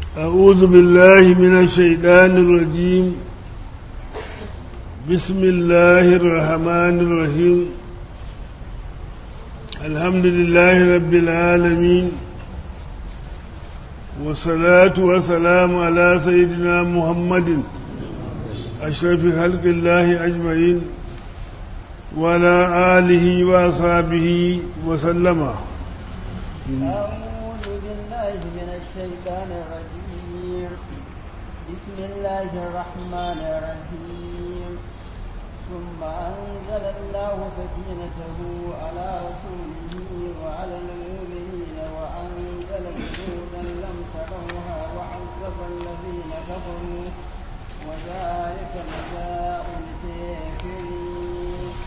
أعوذ بالله من الشيطان الرجيم بسم الله الرحمن الرحيم الحمد لله رب العالمين والصلاة والسلام على سيدنا محمد أشرف خلق الله أجمعين وعلى آله وأصحابه وسلم أعوذ بالله من الشيطان الرجيم بسم الله الرحمن الرحيم ثم أنزل الله سكينته على رسوله وعلى المؤمنين وأنزل جنودا لم تروها وعذب الذين كفروا وذلك جزاء الكافرين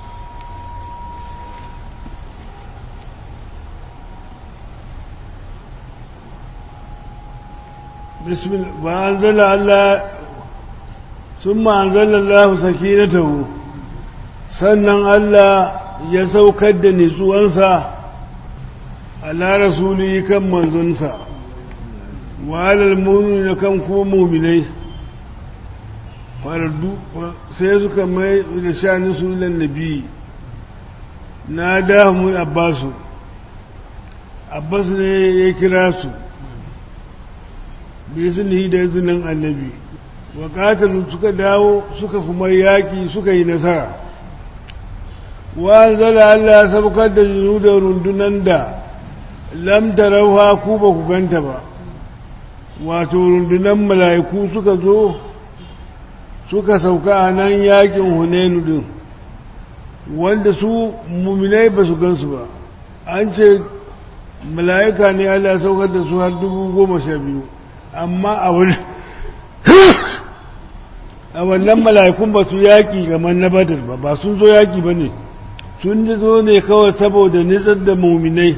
بسم الله وأنزل الله ثم أنزل الله سكينته sannan Allah ya saukar da nitsuwansa ala rasuli kan manzonsa wa alal mu'mini kan kuma mu'minai faradu sai suka mai da shani su ilan nabi na dahu abbasu abbas ne ya kira su bi izini da izinin annabi wa katalu suka dawo suka kuma yaƙi suka yi nasara wa zala Allah sabukar da jinu da rundunan da lam tarauha ku ba ku ganta ba wato rundunan mala'iku suka zo suka sauka a nan yaƙin hunainu din wanda su muminai ba su gansu ba an ce mala'ika ne Allah saukar da su har dubu goma sha biyu amma a wani a wannan mala'ikun ba su yaƙi kamar na badar ba ba sun zo yaƙi ba ne sun zo ne kawai saboda nitsar da muminai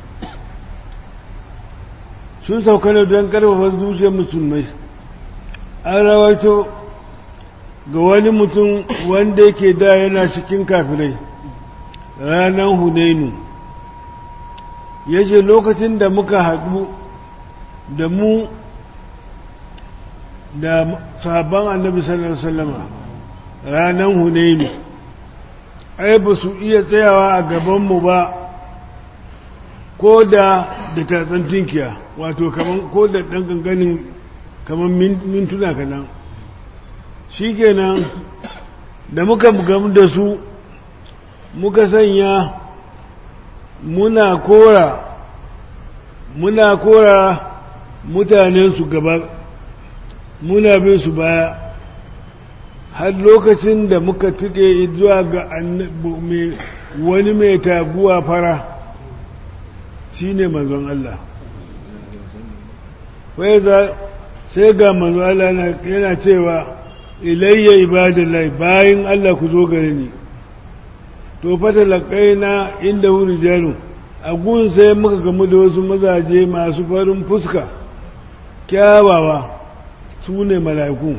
sun sauka ne don ƙarfafa zuciyar musulmai an rawaito ga wani mutum wanda yake da yana cikin kafirai ranar hunainu ya ce lokacin da muka haɗu da mu da sahabban annabi sallallahu alaihi wasallama ranar hunainu ai ba su iya tsayawa a gabanmu ba ko da da tatsan tinkiya wato kaman ko da ɗan ganganin kaman mintuna kanan shi kenan da muka gamu da su muka sanya muna kora muna kora mutanen su gaba muna bin su baya har lokacin da muka tuke zuwa ga wani mai taguwa fara shi ne manzon Allah sai ga manzon Allah yana cewa ilayya ibadallah bayan Allah ku zo gare ni to fata na inda wuri jaru a gun sai muka gamu da wasu mazaje masu farin fuska kyawawa su ne mala'iku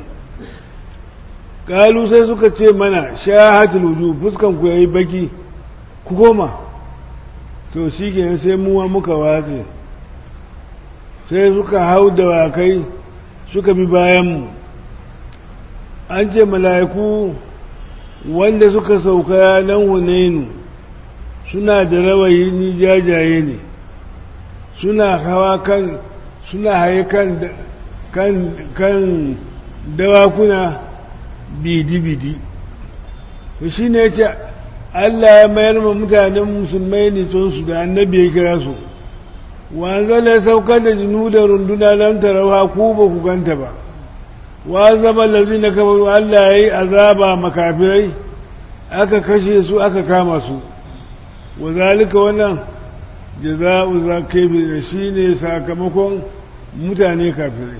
kalu sai suka ce mana shahatul wuju fuskan ku yayi baki ku koma to shikenan sai muwa muka watse sai suka hau da wakai suka bi bayan mu an ce mala'iku wanda suka sauka nan hunainu suna da rawayi ni jajaye ne suna hawa kan suna haye kan kan kan dawakuna bidi-bidi to shi ne ce Allah ya mayar ma mutanen musulmai ne su da annabi ya kira su wanzala ya saukar da jinu da runduna lam tarawa ku ba ku ganta ba wa zama lazi na kafaru Allah ya yi azaba makafirai aka kashe su aka kama su wa zalika wannan jaza'u zakibi da shi ne sakamakon mutane kafirai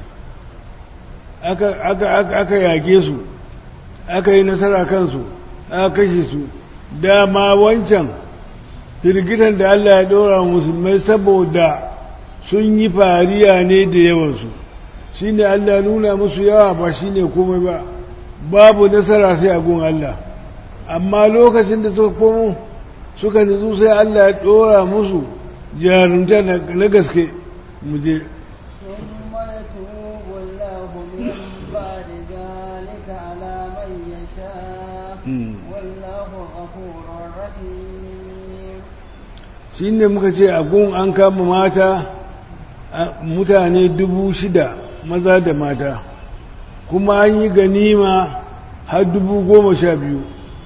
aka yage su aka yi nasara kansu aka kashe su dama wancan firgitan da Allah ya ɗora musulmai saboda sun yi fariya ne da yawansu shi ne Allah nuna musu yawa ba shi ne komai ba babu nasara sai a gun Allah amma lokacin da suka komo suka nutsu sai Allah ya ɗora musu jarumta na gaske mu je ثم يتوب الله من بعد ذلك على من يشاء والله غفور رحيم shi ne muka ce a gun an kama mata mutane dubu shida maza da mata kuma an yi ganima har dubu goma sha biyu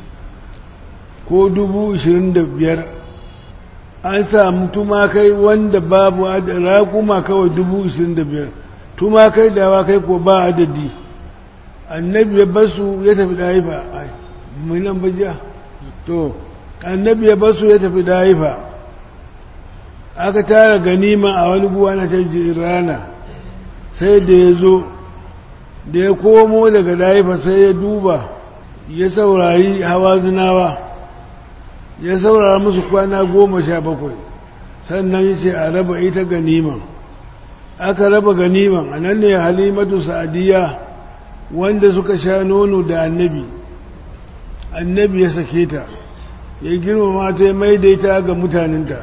ko dubu ishirin da biyar an samu tumakai wanda babu raƙuma kawai dubu ishirin da biyar tumakai da wakai ko ba adadi annabi ya basu ya tafi daifa mai nan bajiya to annabi ya basu ya tafi daifa aka tara ganima a wani guwa na canji rana sai da ya zo da ya komo daga daifa sai ya duba ya saurari hawa zinawa ya saurara musu kwana goma sha bakwai sannan ya ce a raba ita ganiman aka raba ganiman a nan ne halimatu sa'adiyya wanda suka sha nono da annabi annabi ya sake ta ya girmama ta ya maidaita ga mutanenta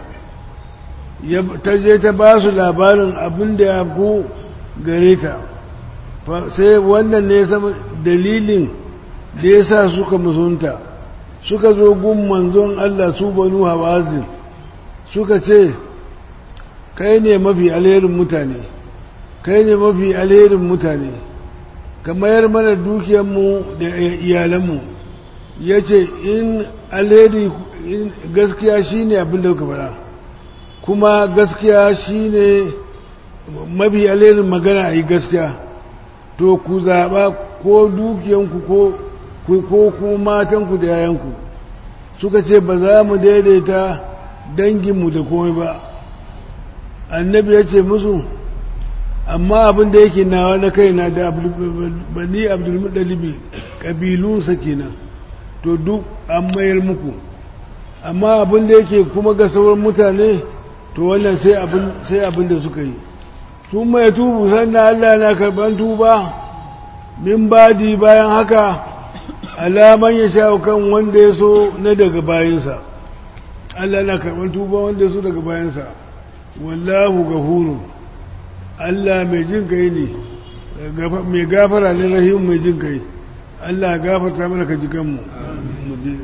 ta je ta ba su labarin abin da ya ku gare ta sai wannan ne ya sama dalilin da ya sa suka musunta suka zo gun manzon Allah su banu hawazin suka ce kai ne mafi alherin mutane kai ne mafi alherin mutane ka mayar mana dukiyarmu da iyalanmu ya ce in alheri gaskiya shi ne abin da kuka fara kuma gaskiya shi ne mafi alherin magana a yi gaskiya to ku zaɓa ko dukiyanku ko ko kuma matanku da yayanku suka ce ba za mu daidaita danginmu da komai ba annabi ya ce musu amma abin da yake nawa na kaina da bani abdulmuɗalibi ƙabilunsa kenan to duk an mayar muku amma abin da yake kuma ga sauran mutane to wannan sai abin da suka yi sun mai tubu sannan allah na karɓar tuba min badi bayan haka alaman ya sha kan wanda ya so na daga bayansa Allah na karɓar tuba wanda ya so daga bayansa wallahu gafuru Allah mai jin kai ne mai gafara ne rahim mai jin kai Allah gafarta mana ka ji kanmu mu je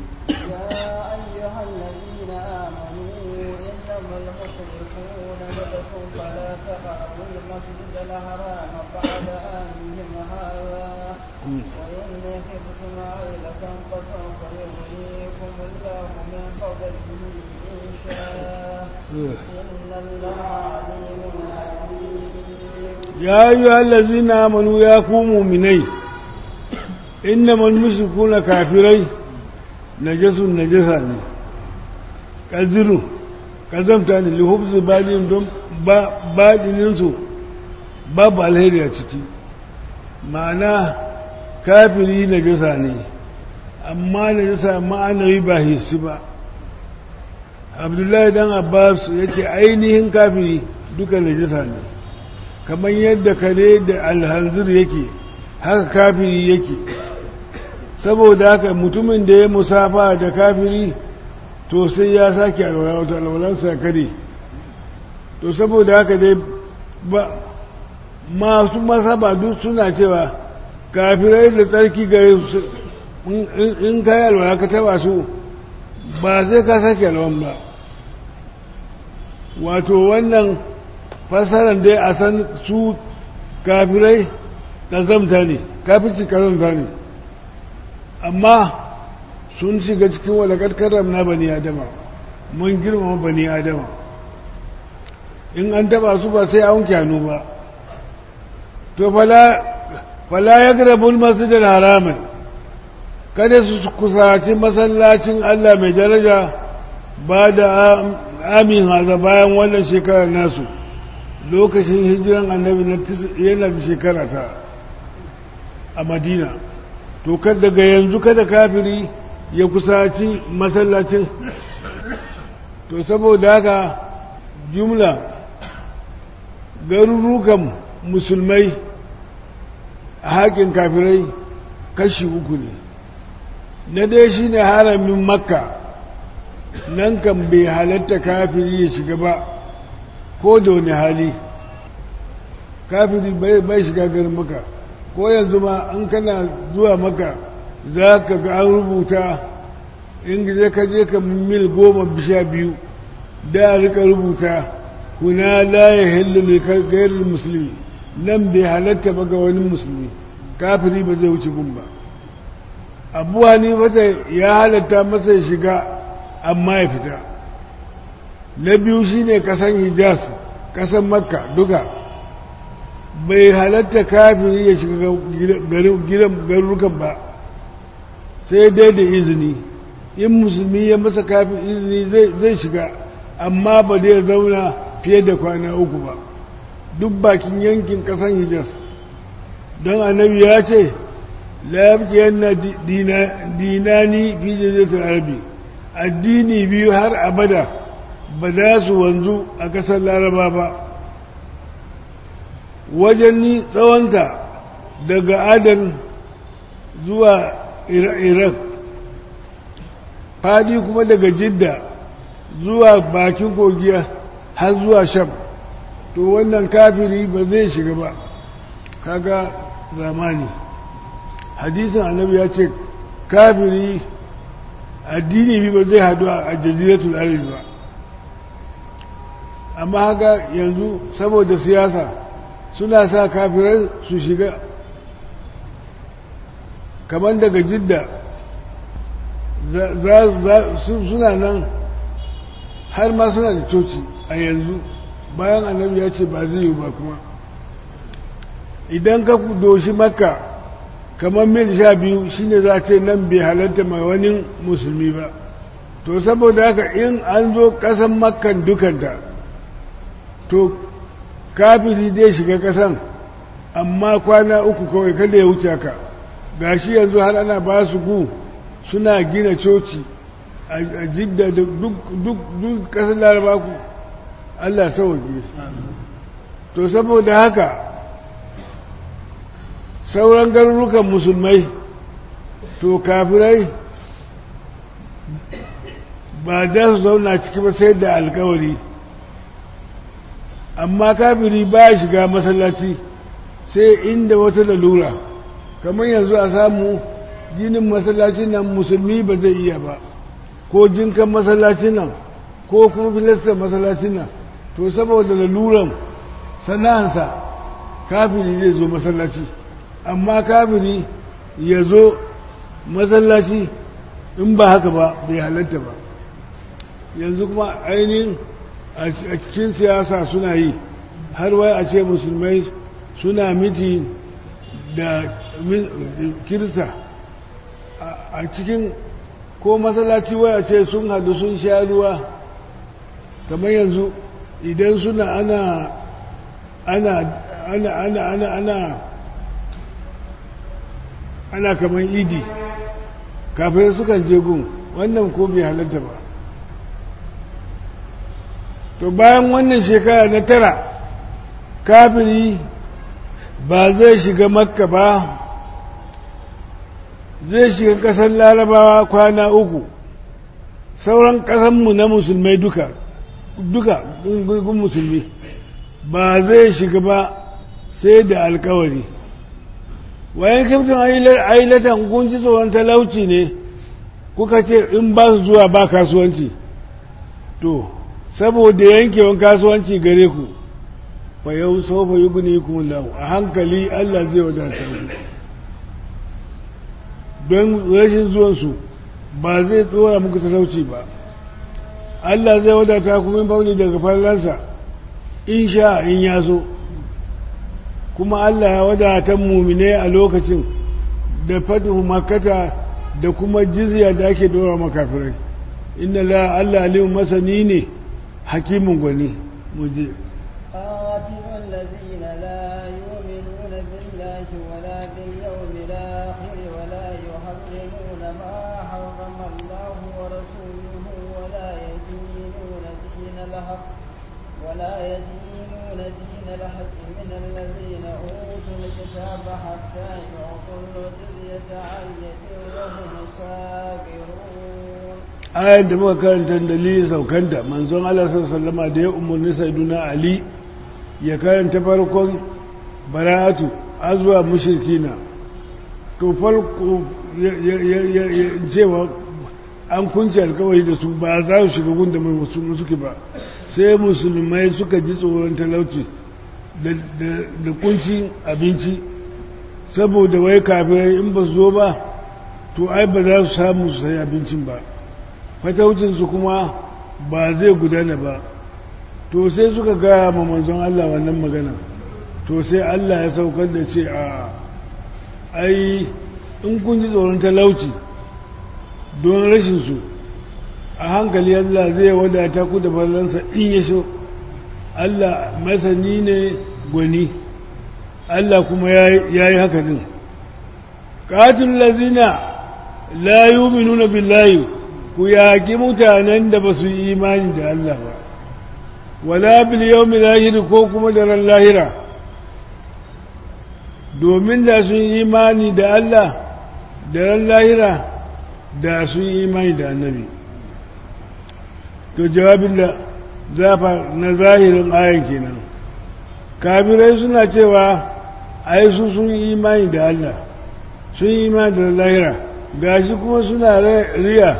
يا أيها الذين آمنوا يا قوموا مني إنما المشركون كافرين نجس نجساني كذلوا kazamta ne lihubzu badin don badininsu babu alheri a ciki ma'ana kafiri na jasa ne amma na jasa ma'anawi ba hissi ba abdullahi dan abbas ya ce ainihin kafiri duka na jasa ne kamar yadda kare da alhanzir yake haka kafiri yake saboda haka mutumin da ya musafa da kafiri to sai ya sake alwalansa ya kare to saboda haka dai ba masu masaba duk suna cewa kafirai da tsarki gare su in ka yi alwala ka taba su ba sai ka sake alwan ba wato wannan fasaran dai a san su kafirai ƙazamta ne kafirci ƙazamta ne amma sun shiga cikin walakar karam na bani adama mun girmama bani adama in an taba su ba sai an kyanu ba to fala ya grabul masjidar haramin kada su kusaci masallacin Allah mai daraja ba da amin haza bayan wannan shekarar nasu lokacin hijiran annabi yana da shekara ta a madina to daga yanzu kada kafiri ya kusaci masallacin to saboda haka jumla garurukan musulmai a haƙin kafirai kashi uku ne na dai shi ne haramin makka nan kan bai halatta kafiri ya shiga ba ko da wani hali kafiri bai shiga garin maka ko yanzu ma an kana zuwa maka za ka ga an rubuta in je ka je ka mil goma bisha biyu da rika rubuta kuna la ya hillu ne gairar musulmi nan bai halatta ba ga wani musulmi kafiri ba zai wuce gun ba abu hanifata ya halatta masa shiga amma ya fita na biyu shine kasan hijaz kasan makka duka bai halatta kafiri ya shiga garurukan ba sai dai da izini in musulmi ya masa kafin izini zai shiga amma ba zai zauna fiye da kwana uku ba duk bakin yankin kasan hijaz don annabi ya ce lafiyar na dinani fi jazirtar arabi addini biyu har abada ba za su wanzu a ƙasar laraba ba wajen ni tsawonta daga adan zuwa iraq fadi kuma daga jidda zuwa bakin kogiya har zuwa sham to wannan kafiri ba zai shiga ba kaga zamani hadisin annabi ya ce kafiri addini bi ba zai hadu a jaziratul arabi ba amma haka yanzu saboda siyasa suna sa kafirai su shiga kamar daga jidda suna nan har ma suna da coci a yanzu bayan annabi ya ce ba zai yi ba kuma idan ka doshi makka kamar mil sha biyu shine za ce nan bai halatta mai wani musulmi ba to saboda haka in an zo kasan makkan dukanta to kafiri zai shiga kasan amma kwana uku kawai kada ya wuce ka gashi yanzu har ana ba su gu suna gina coci a jidda da duk kasar laraba ku allah sauke to saboda haka sauran garurukan musulmai to kafirai ba da su zauna ciki ba sai da alkawari amma kafiri ba shiga masallaci sai inda wata lalura kamar yanzu a samu ginin masallacin nan musulmi ba zai iya ba ko jinkan masallacin nan ko kuma filastar masallacin nan to saboda laluran sana'ansa kafiri zai zo masallaci amma kafiri ya zo masallaci in ba haka ba bai halatta ba yanzu kuma ainihin a cikin siyasa suna yi har wai a ce musulmai suna miti da kirista a cikin ko masallaci wai a ce sun hadu sun sha ruwa kamar yanzu idan suna ana ana ana ana ana ana ana kamar idi kafin sukan je gun wannan ko bai halatta ba to bayan wannan shekara na tara kafiri ba zai shiga makka ba zai shiga ƙasar larabawa kwana uku sauran ƙasanmu na musulmai duka duka gungun musulmi ba zai shiga ba sai da alkawari wayan kiftin ailatan kun ji tsoron talauci ne kuka ce in ba su zuwa ba kasuwanci to saboda yankewan kasuwanci gare ku fa yau sofa yi guni kuma lahu a hankali Allah zai wadata ku don rashin zuwansu ba zai tsora muku talauci ba Allah zai wadata ku min fauni daga fallansa in sha in ya so kuma Allah ya wadata mumine a lokacin da fatihu makata da kuma jizya da ake dora makafirai inna la Allah alimu masani ne hakimin gwani muje قاتلوا الذين لا يؤمنون بالله ولا باليوم الآخر ولا يحرمون ما حرم الله ورسوله ولا يدينون دين الحق ولا يدينون دين الحق من الذين أوتوا الكتاب حتى يعطوا الجزية عن يد وهم صاغرون ayar da muka karanta dalilin saukanta manzon Allah sallama da ya umarni saiduna Ali ya karanta farkon bara'atu azuwa mushrikina to farko cewa an kunce alkawari da su ba za su shiga gunda mai musulmi suke ba sai musulmai suka ji tsoron talauci da kunci abinci saboda wai kafirai in ba su zo ba to ai ba za su samu su sai abincin ba fataucinsu kuma ba zai gudana ba to sai suka gaya ma manzon Allah wannan magana to sai Allah ya saukar da ce a ai in kun ji tsoron talauci don rashinsu a hankali Allah zai wadata ku da fallansa in ya so Allah masani ne gwani Allah kuma ya yi haka din ƙatin lazina la yuminuna billahi ku yaƙi mutanen da ba su yi imani da Allah ba wala bil yawmi lahir ko kuma da ran lahira domin da sun yi imani da Allah da ran lahira da sun yi imani da annabi to jawabin da zafa na zahirin ayan kenan kafirai suna cewa ai su sun yi imani da Allah sun yi imani da lahira gashi kuma suna riya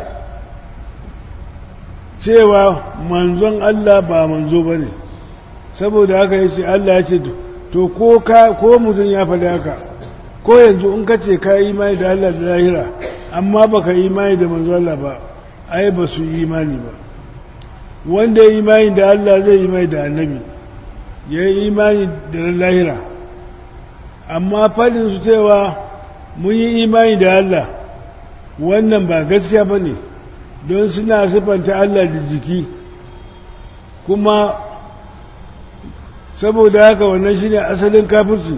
cewa manzon Allah ba manzo ba ne saboda haka ya ce Allah ya ce to ko mutum ya faɗi haka ko yanzu in ka ce ka yi imani da Allah da lahira amma ba ka yi imani da manzon Allah ba ai ba su yi imani ba wanda ya yi imani da Allah zai yi imani da annabi ya yi imani da lahira amma faɗin su cewa mun yi imani da Allah wannan ba gaskiya ba ne don suna siffanta Allah da jiki kuma saboda haka wannan shine asalin kafirci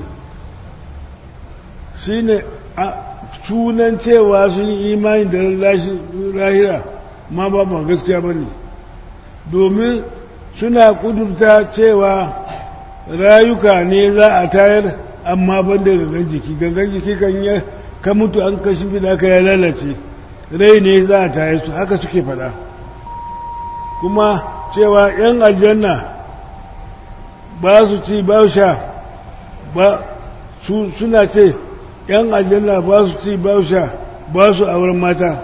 shine sunan cewa sun yi imani da lahira ma ba ba gaskiya ba ne domin suna kudurta cewa rayuka ne za a tayar amma ban da gangan jiki gangan jiki kan yi ka mutu an kashi bida ka ya lalace rai ne za a tayar su haka suke fada kuma cewa 'yan aljanna ba su ci ba sha ba suna ce 'yan aljanna ba su ci ba sha ba su auren mata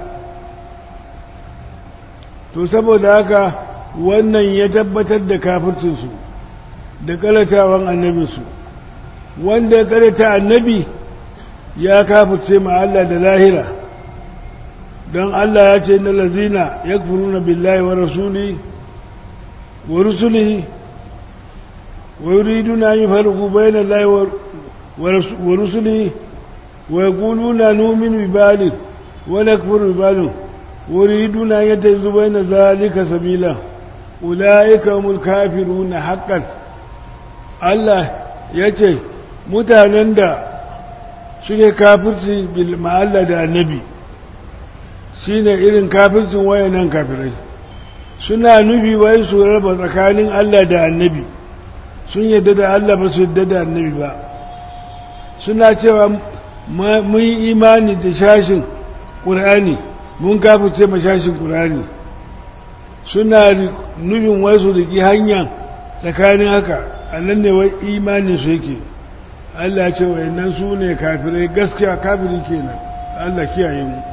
to saboda haka wannan ya tabbatar da kafircinsu da karatawan annabinsu wanda ya karata annabi ya kafirce ma Allah da lahira don Allah ya ce na lazina ya na billahi wa rasuli wa rusuli wa yuriduna yi farku bayan Allah wa rusuli wa yaquluna nu'minu bi bali wa nakfuru bi bali wa yuriduna yatazu bayna zalika sabila ulaika humul kafiruna haqqan Allah yace mutanen da suke kafirci bil ma'alla da annabi shine irin kafircin wayannan kafirai suna nufi wai su raba tsakanin Allah da annabi sun yadda da Allah ba su yadda da annabi ba suna cewa mun yi imani da shashin ƙur'ani mun kafirce ma shashin ƙur'ani suna nufin wai su riki hanya tsakanin haka a nan ne wai imanin su yake Allah ce wayannan su ne kafirai gaskiya kafiri kenan Allah kiyaye mu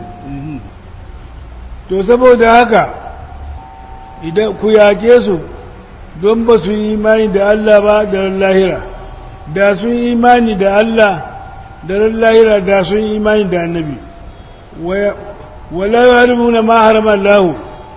to saboda haka idan ku yake su don ba su yi imani da Allah ba da ran lahira da sun yi imani da Allah da ran lahira da sun yi imani da annabi wala yuharrimuna ma harama Allah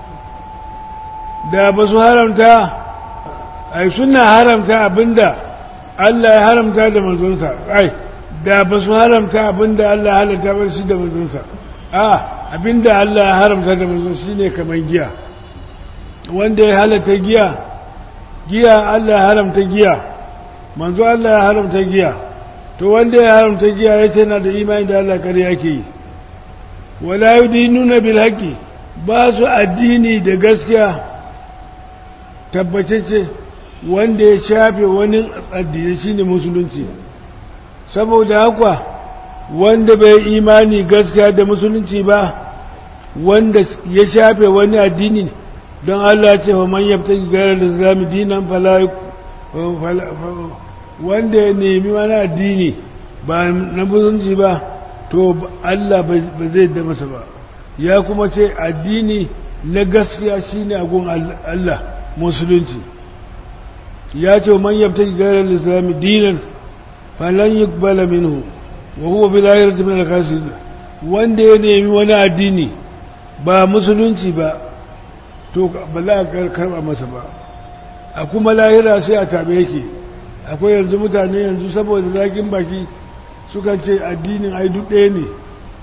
da ba su haramta ai suna haramta abinda Allah ya haramta da manzonsa ai da ba su haramta abinda Allah ya halatta ba shi da manzonsa a abinda Allah ya haramta da manzonsa shine kamar giya wanda ya halatta giya giya Allah ya haramta giya manzo Allah ya haramta giya to wanda ya haramta giya ya ce na da imani da Allah kare yake yi wala yudinuna bil haqqi ba su addini da gaskiya tabbatacce wanda ya shafe wani addini shine musulunci saboda haka wanda bai imani gaskiya da musulunci ba wanda ya shafe wani addini don Allah ce wa man yabta gara da zami dinan fala wanda ya nemi wani addini ba na musulunci ba to Allah ba zai da masa ba ya kuma ce addini na gaskiya shine agun Allah musulunci ya ce man yabta gairar islami dinan falan yuqbala minhu wa huwa bil akhirati min al wanda ya nemi wani addini ba musulunci ba to ba za a karba masa ba a kuma lahira sai a tabe yake akwai yanzu mutane yanzu saboda zakin baki sukan ce addinin ai duk ɗaya ne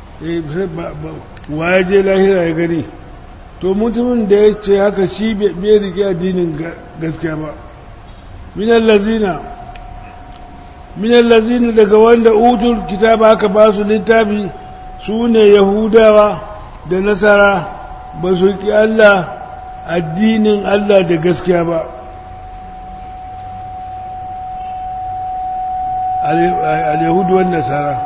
wa ya je lahira ya gani to mutumin da ya ce haka shi bai rike addinin gaskiya ba minan lazina minan lazina daga wanda utul kitaba aka ba su littafi su ne yahudawa da nasara ba su ki Allah addinin Allah da gaskiya ba al-yahudu wa nasara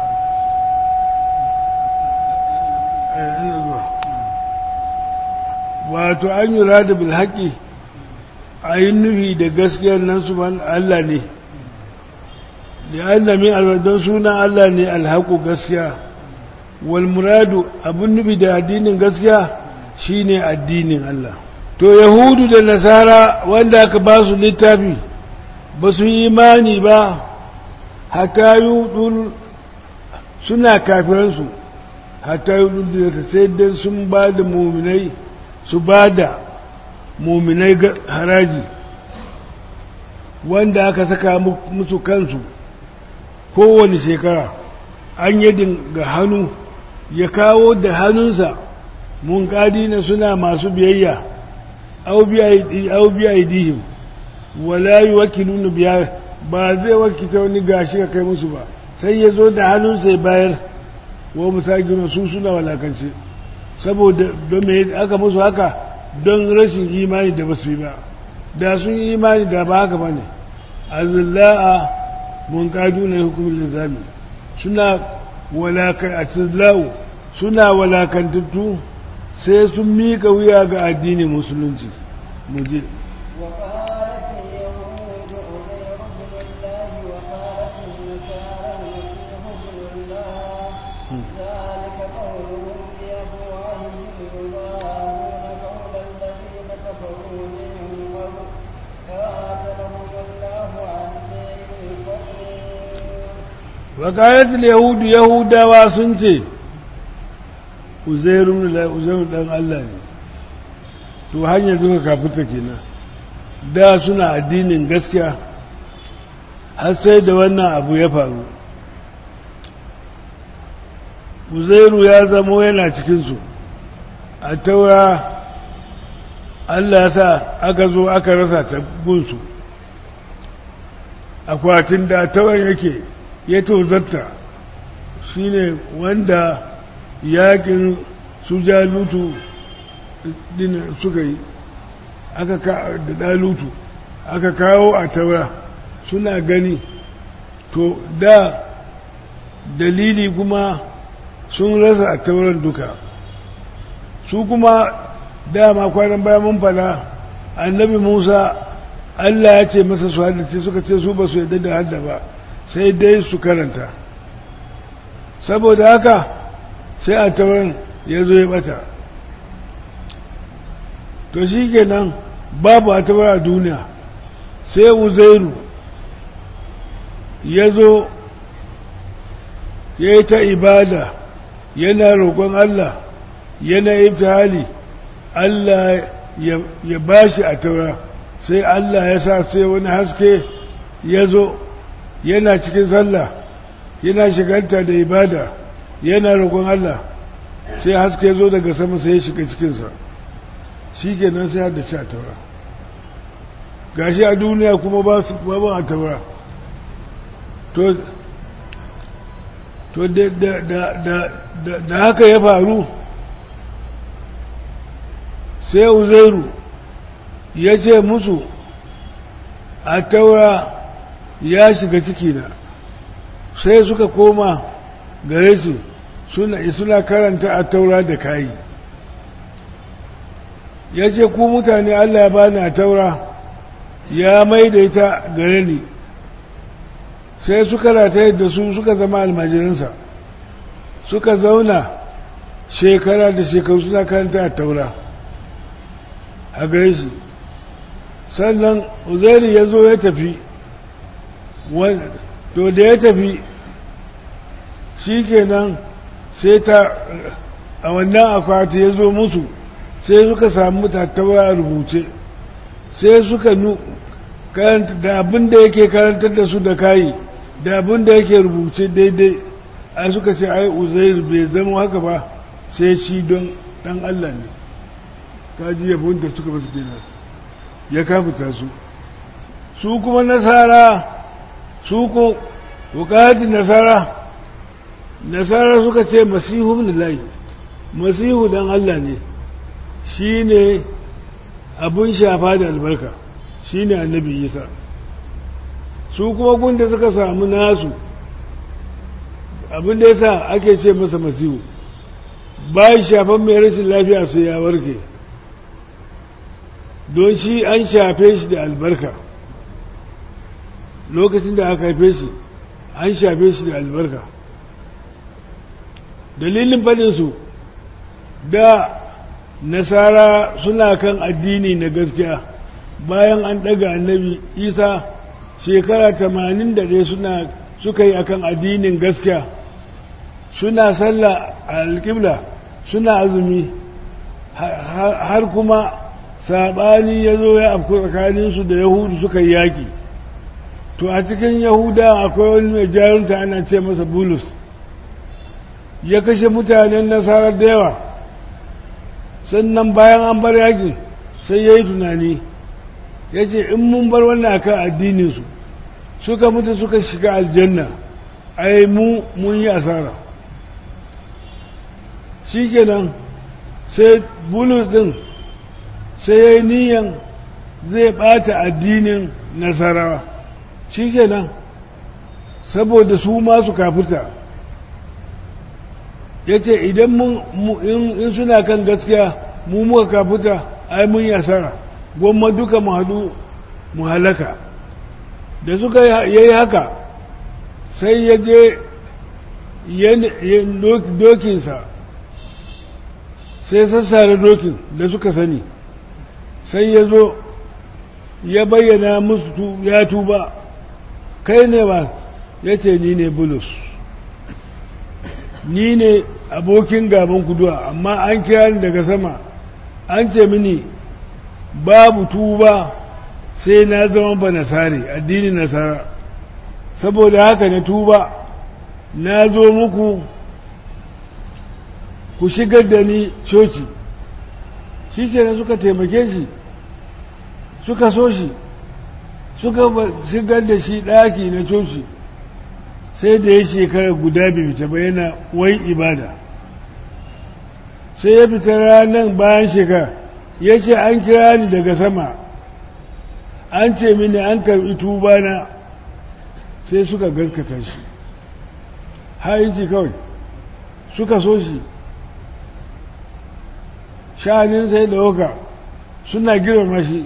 wato an yi rada bil haƙi a yi nufi da gaskiyar nan su Allah ne da Allah min alwadon sunan Allah ne alhaƙu gaskiya wal muradu abin nufi da addinin gaskiya shine addinin Allah to yahudu da nasara wanda aka ba su littafi ba su yi imani ba hata yi suna kafiransu hata yi da sai dan sun ba da muminai su ba da muminai haraji wanda aka saka musu kansu kowane shekara an yadin ga hannu ya kawo da hannunsa mun na suna masu biyayya au biya idihim wala yi wakilunu biya ba zai wakita wani gashi ka kai musu ba sai ya zo da hannunsa ya bayar wa musagina su suna walakance saboda don me aka musu haka don rashin imani da basu yi ba da sun yi imani da ba haka ba ne azilla'a mun kadu na hukumin lizami suna walakantatu suna walakantattu sai sun mika wuya ga addinin musulunci muje وقالت اليهود عزير بن الله وقالت النصارى المسيح ابن الله ذلك قولهم بأفواههم يضاهون قول الذين كفروا من قبل قاتلهم الله أني يؤفكون وقالت اليهود يهودا واسنتي uzairu uzairu dan Allah ne to hanyar suka kafuta kenan da suna addinin gaskiya har sai da wannan abu ya faru uzairu ya zamo yana cikinsu a taura Allah ya sa aka zo aka rasa ta gunsu akwatin da tauran yake ya tozarta shine wanda yakin su jalutu din suka yi aka ka da dalutu aka kawo a taura suna gani to da dalili kuma sun rasa a tauran duka su kuma dama kwanan bayan mun fada annabi musa allah ya ce masa su haddace suka ce su ba su yadda da hadda ba sai dai su karanta saboda haka sai a tauran ya zo ya bata to shi kenan babu a taurar a duniya sai uzairu ya zo ya yi ta ibada yana roƙon Allah yana ibtihali Allah ya ba shi a taura sai Allah ya sa sai wani haske ya zo yana cikin sallah yana shiganta da ibada yana roƙon Allah sai haske ya zo daga sama sai ya shiga cikinsa shi kenan sai da ci a taura gashi a duniya kuma ba su ba a taura to to da haka ya faru sai uzairu ya ce musu a taura ya shiga cikina sai suka koma gare su suna karanta a taura da kayi ya ce ku mutane allah ya bani a taura ya maida ita gare ni sai suka rataye da su suka zama almajiransa suka zauna shekara da shekaru suna karanta a taura a gare shi sannan uzairi ya zo ya tafi to da ya tafi shi kenan sai ta a wannan akwati ya zo musu sai suka samu tattaura a rubuce sai suka nu da abin da yake karantar da su da kayi da abin da yake rubuce daidai a suka ce ai uzair bai zama haka ba sai shi don dan Allah ne kaji yabon da suka basu kenan ya kafuta su su kuma nasara su ko bukatin nasara nasara suka ce masihu ibn lahi masihu dan Allah ne shi ne abun shafa da albarka shi ne annabi isa su kuma gunda suka samu nasu abin da yasa ake ce masa masihu bayan shafan mai rashin lafiya sai ya warke don shi an shafe shi da albarka lokacin da aka haife shi an shafe shi da albarka dalilin faɗinsu da nasara suna kan addini na gaskiya bayan an ɗaga annabi isa shekara tamanin da ɗaya suna suka yi akan addinin gaskiya suna sallah a alƙibla suna azumi har kuma saɓani ya zo ya afku tsakaninsu da yahudu suka yi yaƙi to a cikin yahuda akwai wani mai jarunta ana ce masa bulus ya kashe mutanen nasarar da yawa sannan bayan an bar yakin sai ya yi tunani ya ce in mun bar wannan akan addininsu suka mutu suka shiga aljanna ai mu mun yi asara shi kenan sai bulus din sai ya yi niyan zai bata addinin nasarawa shi kenan saboda su masu kafirta ya ce idan in suna kan gaskiya mu muka kafuta ai mun yi asara gwamma duka mu haɗu mu halaka da suka yi haka sai ya je dokinsa sai sassare dokin da suka sani sai ya zo ya bayyana musu ya tuba kai ne ba ya ce ni ne bulus ni ne abokin gaban kuduwa amma an kira ni daga sama an ce mini babu tuba sai na zama ba nasari addini nasara saboda haka na tuba na zo muku ku shigar da ni coci shi kenan suka taimake shi suka so shi suka shigar da shi ɗaki na coci sai da ya shekara guda bai fita ba yana wai ibada sai ya fita ranar bayan shekara ya ce an kira ni daga sama an ce mini an karɓi tubana sai suka gaskata shi hayinci kawai suka so shi sha'anin sai da waka suna girma shi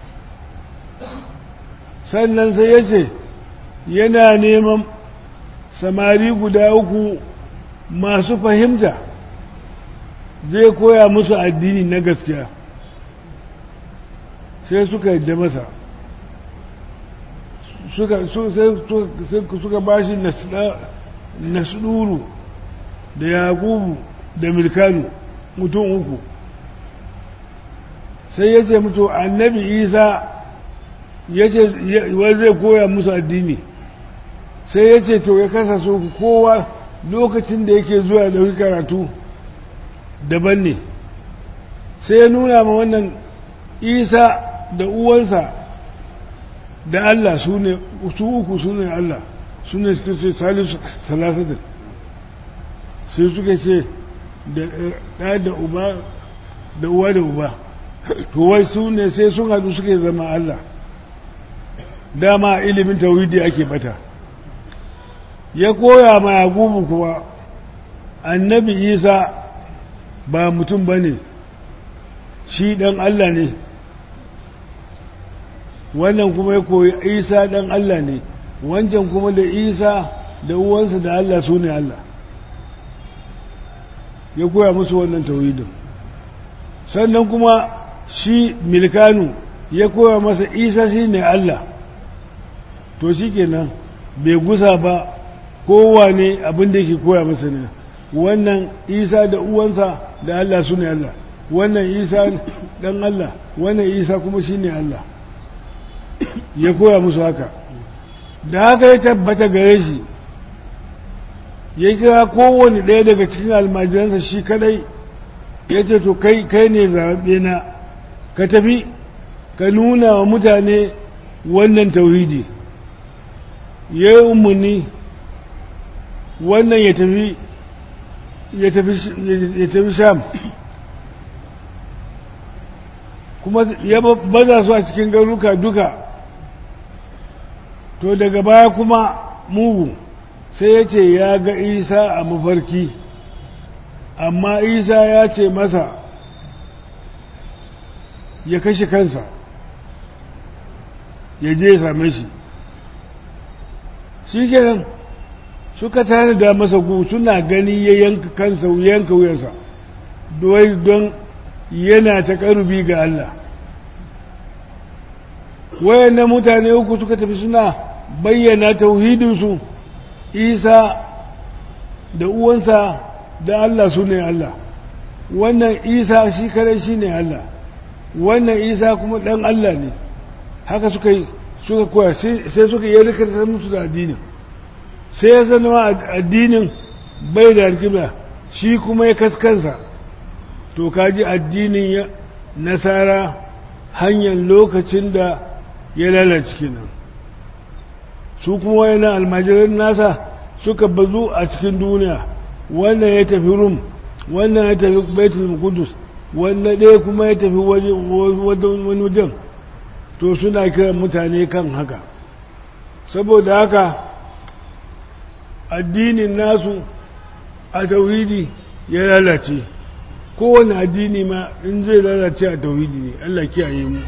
sannan sai ya ce yana neman samari guda uku masu fahimta zai koya musu addini na gaskiya sai suka yadda masa suka ba shi nasuduru da yakubu da milkanu mutum uku sai ya ce mutu annabi isa ya ce zai koya musu addini sai ya ce to ya kasa so kowa lokacin da yake zuwa da karatu daban ne sai ya nuna ma wannan isa da uwansa da Allah su ne su uku su ne Allah su ne suka ce salisu salasatin sai suka ce da ɗa da uba da uwa da uba to wai su ne sai sun haɗu suke zama Allah dama ilimin tauhidi ake bata ya koya ma yagubu kuwa annabi isa ba mutum ba ne shi ɗan Allah ne wannan kuma ya koyi isa ɗan Allah ne wancan kuma da isa da uwansa da Allah su ne Allah ya koya musu wannan tauhidin sannan kuma shi milkanu ya koya masa isa shi ne Allah to shi kenan bai gusa ba kowane abin da yake koya masa ne wannan isa da uwansa da Allah su ne Allah wannan isa dan Allah wannan isa kuma shi ne Allah ya koya musu haka da haka ya tabbata gare shi ya kira kowane ɗaya daga cikin almajiransa shi kadai ya ce to kai kai ne zaɓe na ka tafi ka nuna wa mutane wannan tauhidi ya yi umarni wannan ya tafi ya tafi sham kuma ya baza su a cikin garuka duka to daga baya kuma mugu sai ya ce ya ga isa a mafarki amma isa ya ce masa ya kashe kansa ya je ya same shi shi kenan suka tanada masa gu suna gani ya yanka kansa yanka wuyansa don yana ta karubi ga Allah wayannan mutane uku suka tafi suna bayyana tauhidinsu isa da uwansa da Allah su ne Allah wannan isa shi kare shi ne Allah wannan isa kuma ɗan Allah ne haka suka yi suka koya sai suka yi rikatar musu da addinin sai ya zama addinin bai da alkibla shi kuma ya kaskansa to kaji addinin nasara hanyar lokacin da ya lalace kenan su kuma wayannan almajiran nasa suka bazu a cikin duniya wannan ya tafi rum wannan ya tafi baitul qudus wannan ɗaya kuma ya tafi wani wajen to suna kiran mutane kan haka saboda haka addinin nasu a tauhidi ya lalace kowane addini ma in zai lalace a tauhidi ne Allah kiyaye mu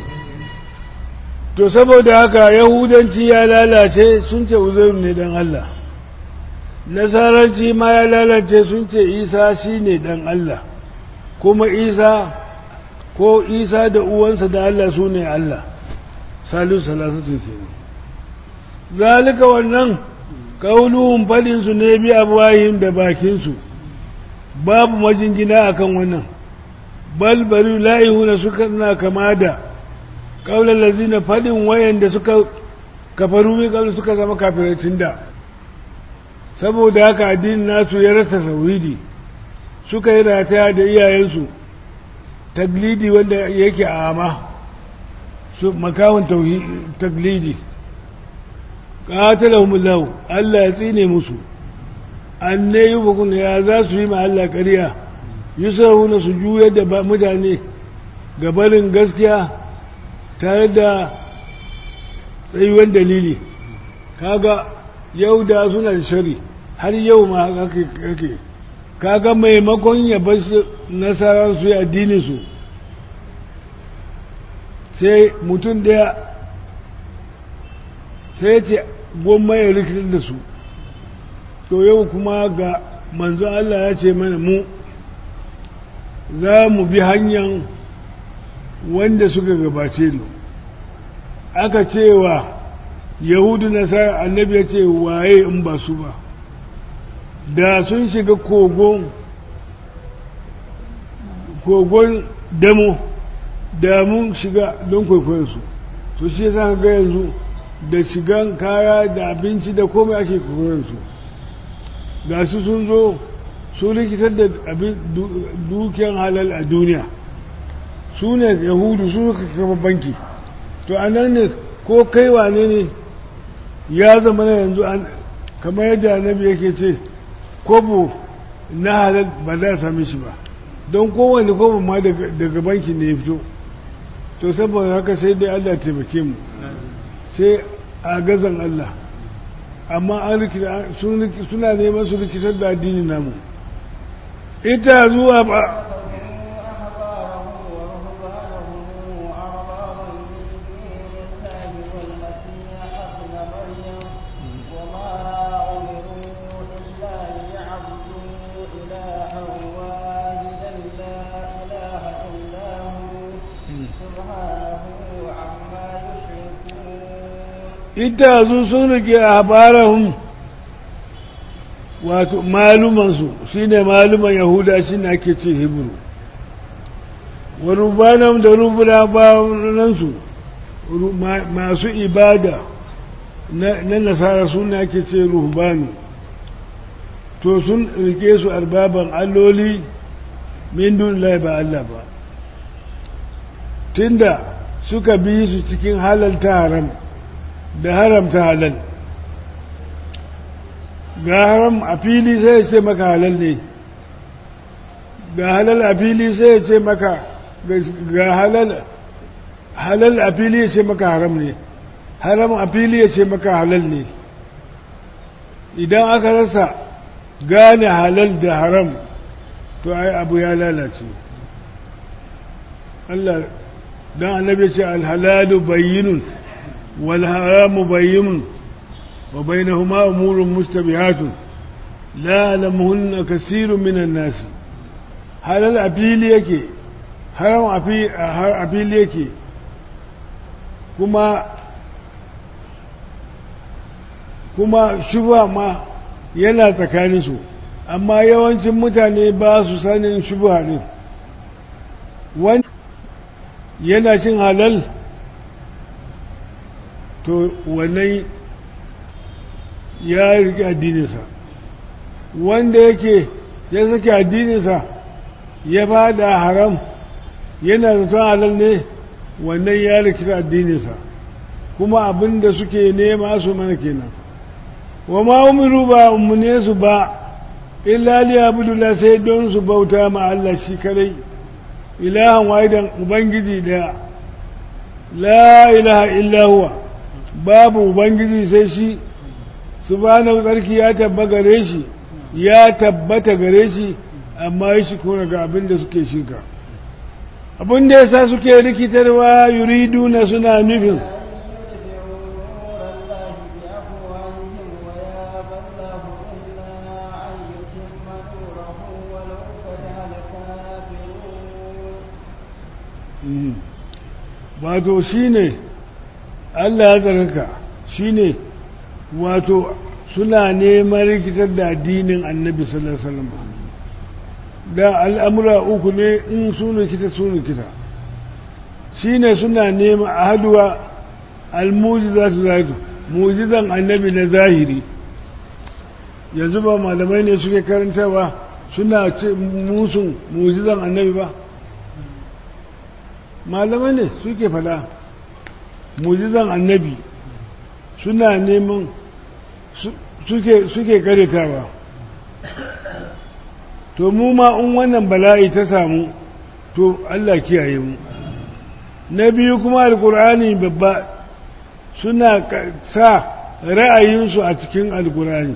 to saboda haka yahudanci ya lalace sun ce uzairu ne dan Allah nasaranci ma ya lalace sun ce isa shi ne dan Allah kuma isa ko isa da uwansa da Allah su ne Allah salisu salasatu kenan zalika wannan kauluhun faɗinsu ne bi abuwayin da bakinsu babu majingina akan wannan balbaru la'ihuna suka na kama da kaular lazina faɗin wayan da suka kafaru mai kaular suka zama kafiratin da saboda haka addinin nasu ya rasa sauridi suka yi rataya da iyayensu taglidi wanda yake a ama su makawun taglidi qatalahumullahu Allah ya tsine musu anne yubukun ya za su yi ma Allah ƙarya yusahuna su juya da mutane gabarin gaskiya tare da tsayuwan dalili kaga yau da suna da shari har yau ma haka kake kaga maimakon ya bar nasarar su addinin su sai mutum ɗaya sai ce gwamma ya rikitar da su to yau kuma ga manzo Allah ya ce mana mu za mu bi hanyar wanda suka gabace mu aka cewa yahudu nasara annabi ya ce waye in ba su ba da sun shiga kogon kogon damo da mun shiga don kwaikwayonsu to shi yasa ga yanzu da shigan kaya da abinci da komai ake kwaikwayonsu ga su sun zo su rikitar da dukiyan halal a duniya su ne yahudu su suka kafa banki to a nan ne ko kai wane ne ya zama na yanzu kamar yadda annabi yake ce kobo na halal ba za a same shi ba don kowane kobo ma daga banki ne ya fito to saboda haka sai dai Allah taimake mu sai a gazan Allah amma an suna neman su rikitar da addini namu ita zuwa ba ita zu sun rike a barahun wato malumansu shine maluman yahuda shine ake ce hebrew wa rubanam da rubuna banansu masu ibada na nasara suna ake ce ruhbanu to sun rike su arbaban alloli min dunillahi ba Allah ba tunda suka bi su cikin halalta haram da haramta halal ga haram a fili sai ya ce maka halal ne ga halal a fili sai ya ce maka ga halal halal a fili ya ce maka haram ne haram a fili ya ce maka halal ne idan aka rasa gane halal da haram to ai abu ya lalace Allah dan annabi ce alhalalu bayyinun wal haramu bayyinun wa bainahuma umurun mustabihatun la ya'lamuhunna kaseerun minan nas halal a fili yake haram a fili yake kuma kuma shuba ma yana tsakaninsu amma yawancin mutane ba su sanin shuba ne wani yana cin halal to wannan ya riƙe addininsa wanda yake ya sake addininsa ya fada haram yana zaton halal ne wannan ya rikita addininsa kuma abin da suke nema su mana kenan wa ma umiru ba ummune su ba illa li abudullah sai don su bauta ma Allah shi kadai ilahan wahidan ubangiji daya la ilaha illa huwa babu ubangiji sai shi subhanahu tsarki ya tabba gare shi ya tabbata gare shi amma ya shi kona ga abin da suke shirka abin da yasa suke rikitarwa yuriduna suna nufin wato shi ne Allah ya tsarka shi ne wato suna neman rikitar da addinin annabi sallallahu alaihi wasallam da al'amura uku ne in su rikita su rikita shi ne suna neman a haduwa almujiza su zaitu mujizan annabi na zahiri yanzu ba malamai ne suke karantawa suna ce musun mujizan annabi ba malamai ne suke fada mujizan annabi suna neman suke karetawa to mu ma in wannan bala'i ta samu to Allah kiyaye mu na biyu kuma alkur'ani babba suna sa ra'ayinsu a cikin alkur'ani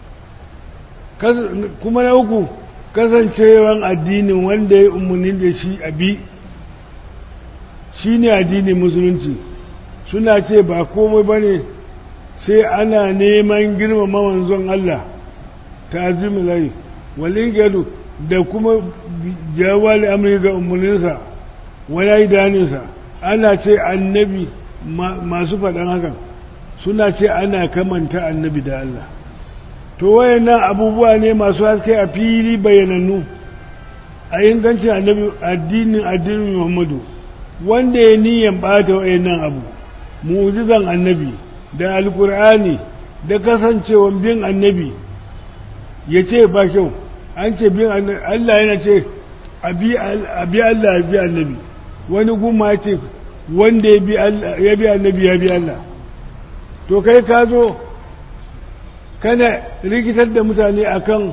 kuma na uku kasancewan addinin wanda ya umarni da shi abi shi ne addinin musulunci suna ce ba komai ba ne sai ana neman girmama manzon Allah ta lai walin gado da kuma jawali amurka ga umarninsa wala idaninsa ana ce annabi masu faɗan hakan suna ce ana kamanta annabi da Allah to wayannan abubuwa ne masu haske a fili bayanannu a ingancin annabi addinin addinin Muhammadu wanda ya niyan ɓata wayannan abu mu'jizan annabi da alkur'ani da kasancewan bin annabi ya ce ba kyau an ce bin annabi Allah yana ce a bi Allah ya bi annabi wani guma ya ce wanda ya bi annabi ya bi Allah to kai ka zo kana rikitar da mutane akan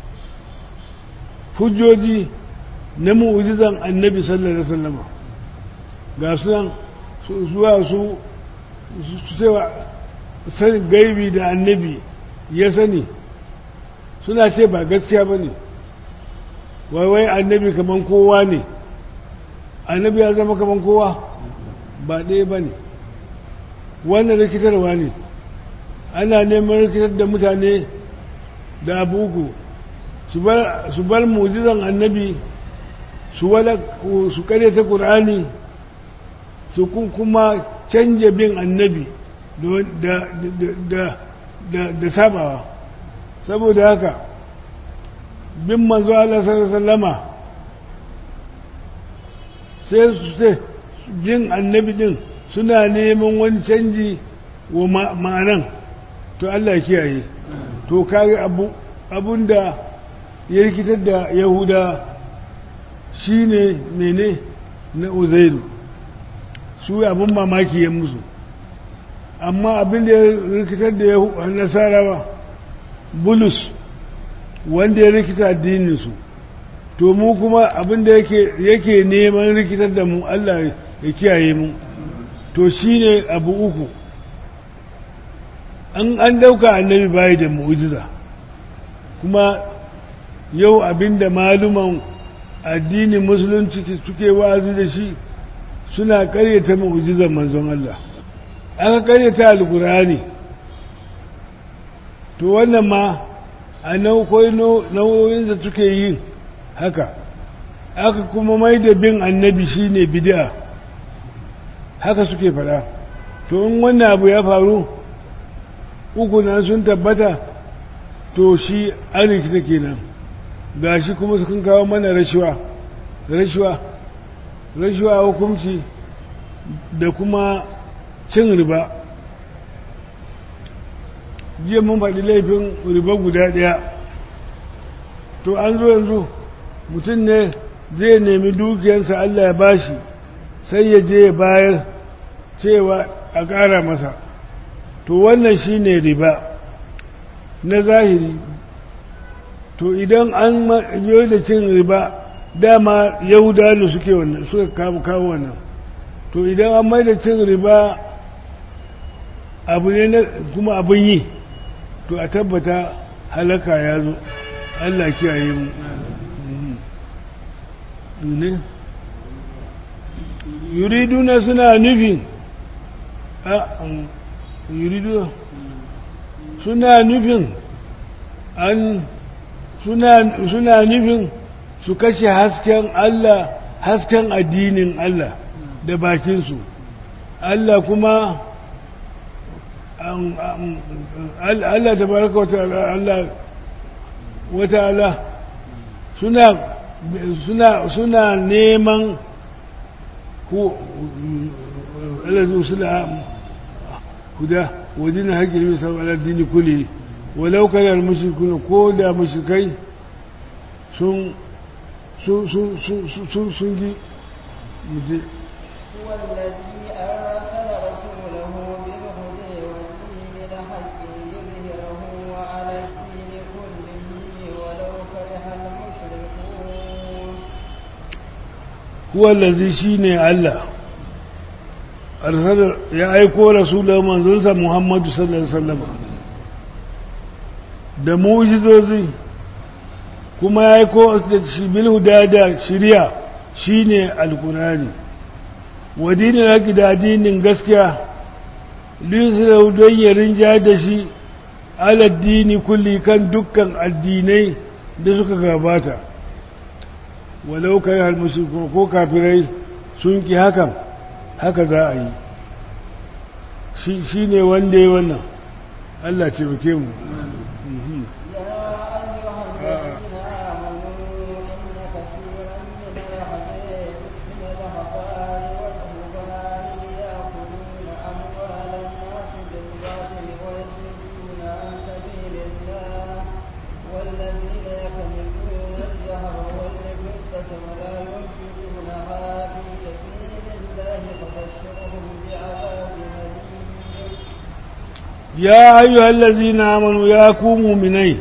hujjoji na mu'jizan annabi sallallahu alaihi wasallam ga sunan zuwa su su cewa sanin gaibi da annabi ya sani suna ce ba gaskiya ba ne wai annabi kaman kowa ne annabi ya zama kaman kowa ba ɗaya ba ne wannan rikitarwa ne ana neman rikitar da mutane da abuku su bar mujizan annabi su ta ƙur'ani su kuma canja bin annabi da da da da sabawa saboda haka bin manzo Allah sallallahu alaihi wasallama sai su ce bin annabi din suna neman wani canji wa ma'anan to Allah kiyaye to kage abu abunda ya rikitar da yahuda shine mene na uzairu su abin mamaki ya musu amma abin da ya rikitar da nasarawa bulus wanda ya rikita addininsu to mu kuma abin da yake neman rikitar da mu Allah ya kiyaye mu to shine abu uku an an dauka annabi bayi da mu'jiza kuma yau abinda maluman addinin musulunci suke wazi da shi suna karyata mu'jizar manzon Allah aka karyata alkurani to wannan ma a nau'o'i nau'o'insa suke yin haka aka kuma mai da bin annabi shine bid'a haka suke fada to in wannan abu ya faru uku na sun tabbata to shi an rikita kenan gashi kuma sun kawo mana rashuwa rashuwa rashuwa hukunci da kuma cin riba jiya mun faɗi laifin riba guda ɗaya to an zo yanzu mutum ne zai nemi dukiyarsa Allah ya bashi sai ya je ya bayar cewa a ƙara masa to wannan shi ne riba na zahiri to idan an yi da cin riba dama yahuda ne suke wannan suka kawo wannan to idan an mai da cin riba abu ne kuma abin yi to a tabbata halaka ya zo allah kiyaye mu ne yuriduna suna nufin yuridu suna nufin an suna nufin su kashe hasken Allah hasken addinin Allah da bakinsu Allah kuma Allah ta baraka wata Allah wata Allah suna suna suna neman ku Allah suna huda wajen haƙƙin bisa addini kuli walau kana mushrikuna ko da mushrikai sun sun sun sun sun gi muje هو الذي أرسل رسوله بالهدى ودين الحق ليظهره على الدين كله ولو كره المشركون huwa allazi shine Allah arsala ya aiko rasulahu manzonsa Muhammadu sallallahu alaihi wasallam da mu'jizozi kuma ya aiko da shi bil huda da shari'a shine alqurani wa dinin haƙi da addinin gaskiya lisrau don ya rinja da shi aladdini kulli kan dukkan addinai da suka gabata walau kai halmushriku ko kafirai sun ki hakan haka za a yi shi ne wanda ya wannan Allah ce muke mu يا أيها الذين آمنوا يا كوموا مني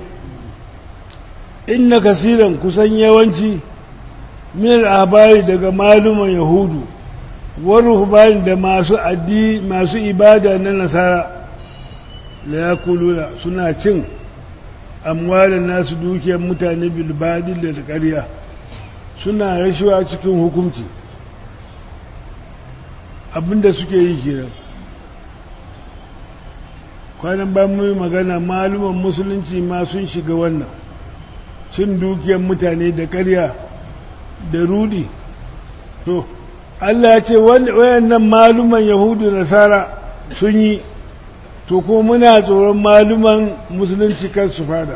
إن كثيرا كسن يوانشي من الأحبار دقا معلومة يهود والرهبان دا ماسو أدي ماسو إبادة النصارى لا يقولون سنة چن أموال الناس دوكي متعني بالبادل للقرية suna rashuwa cikin hukunci abinda suke yi kenan kwanan ba mu magana maluman musulunci ma sun shiga wannan cin dukiyar mutane da ƙarya da rudi to Allah ya ce wayannan maluman yahudu nasara sun yi to ko muna tsoron maluman musulunci kan su fada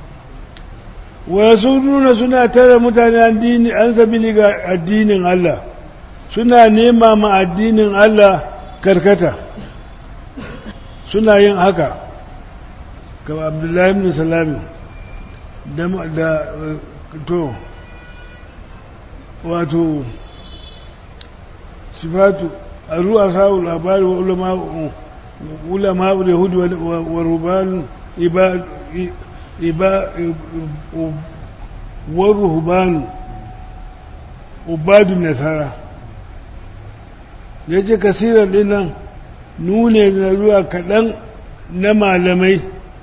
wasu nuna suna tara mutane addini an sabili ga addinin Allah suna nema ma addinin Allah karkata suna yin haka kama abdullahi ibn salami da da to wato sifatu a ruwa sa'ul labari wa ulama ulama yahud wa ruban iba iba wa ruhban ubadun nasara yace kasiran dinnan nune da zuwa kaɗan na malamai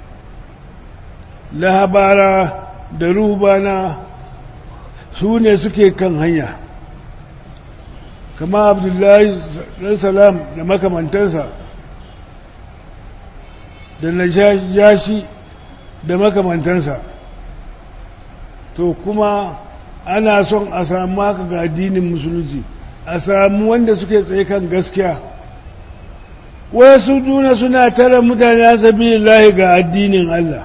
lahabara da rubana su ne suke kan hanya kama abdullahi ɗan salam da makamantansa da na jashi da makamantansa to kuma ana son a samu haka ga addinin musulunci a samu wanda suke tsaye kan gaskiya wasu duna suna tara mutane a sabilillahi ga addinin Allah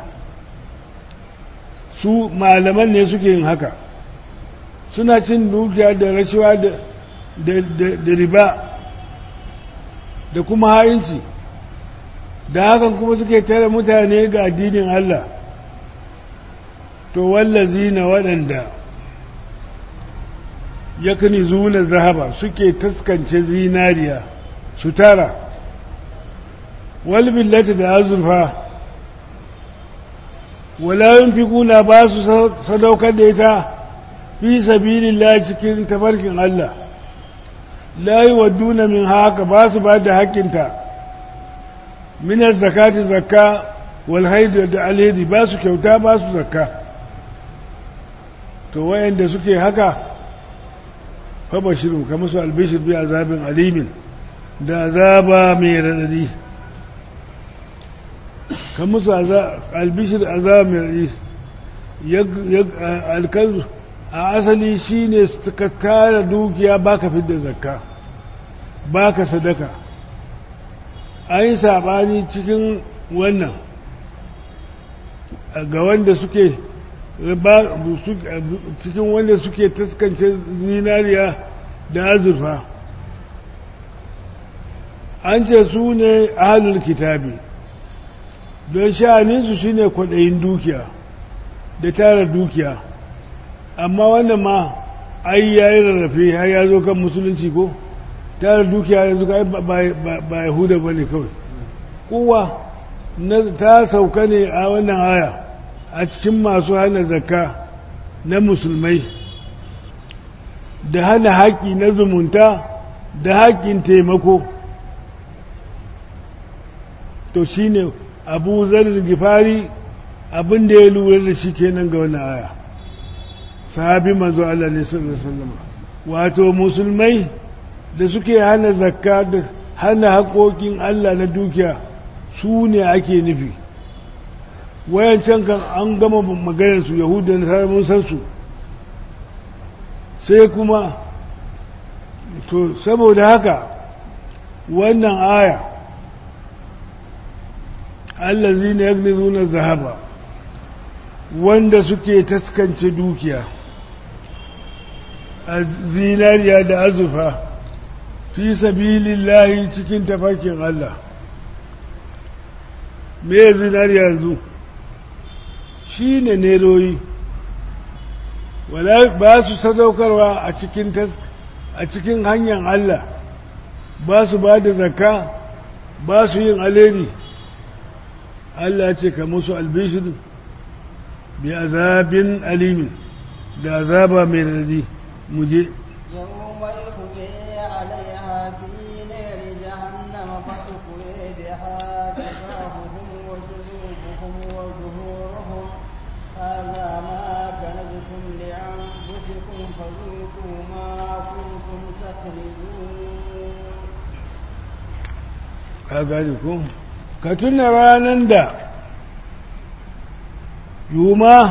su malaman ne suke yin haka suna cin dukiya da rashawa da riba da kuma ha'inci da hakan kuma suke tara mutane ga addinin Allah to wallazi na waɗanda yakni zuna zahaba suke taskance zinariya su tara walbillata da azurfa wala yunfikuna ba su sadaukar da ita fi sabilillah cikin tafarkin Allah la yuwadduna min haka ba su ba da haƙƙinta min zakati zakka wal haid da alheri ba su kyauta ba su zakka to wayanda suke haka fa bashiru kamar su albishir bi azabin alimin da azaba mai radadi kan musu albishir azab mai alkanzu a asali shine suka tara dukiya baka fidda zakka baka sadaka an yi saɓani cikin wannan ga wanda suke cikin wanda suke taskance zinariya da azurfa an ce su ne ahalul kitabi don sha'aninsu shi ne kwaɗayin dukiya da tara dukiya amma wannan ma ai ya yi rarrafe har ya zo kan musulunci ko tara dukiya yanzu ka ba yahuda ba ne kawai kowa ta sauka ne a wannan aya a cikin masu hana zakka na musulmai da hana haƙƙi na zumunta da haƙƙin taimako to shine abu zarar gifari abin da ya lura da shi kenan ga wani aya sahabi manzo Allah ne sallallahu alaihi wato musulmai da suke hana zakka da hana haƙoƙin Allah na dukiya su ne ake nufi wayancan kan an gama maganar su yahudu da nasara mun san su sai kuma to saboda haka wannan aya allazi ne yagnizuna zahaba wanda suke taskance dukiya a zinariya da azurfa fi sabilillahi cikin tafakin Allah me zinariya yanzu shi ne neroyi ba su sadaukarwa a cikin a cikin hanyar Allah ba su ba da zakka ba su yin alheri Allah ce ka musu albishir bi azabin alimin da azaba mai radi mu je يوم يحمي عليها في نار جهنم فتكوي بها جباههم وجنوبهم وظهورهم هذا ما كنزتم لأنفسكم فذوقوا ما كنتم تكنزون ka gane ko ka tuna ranar da yuma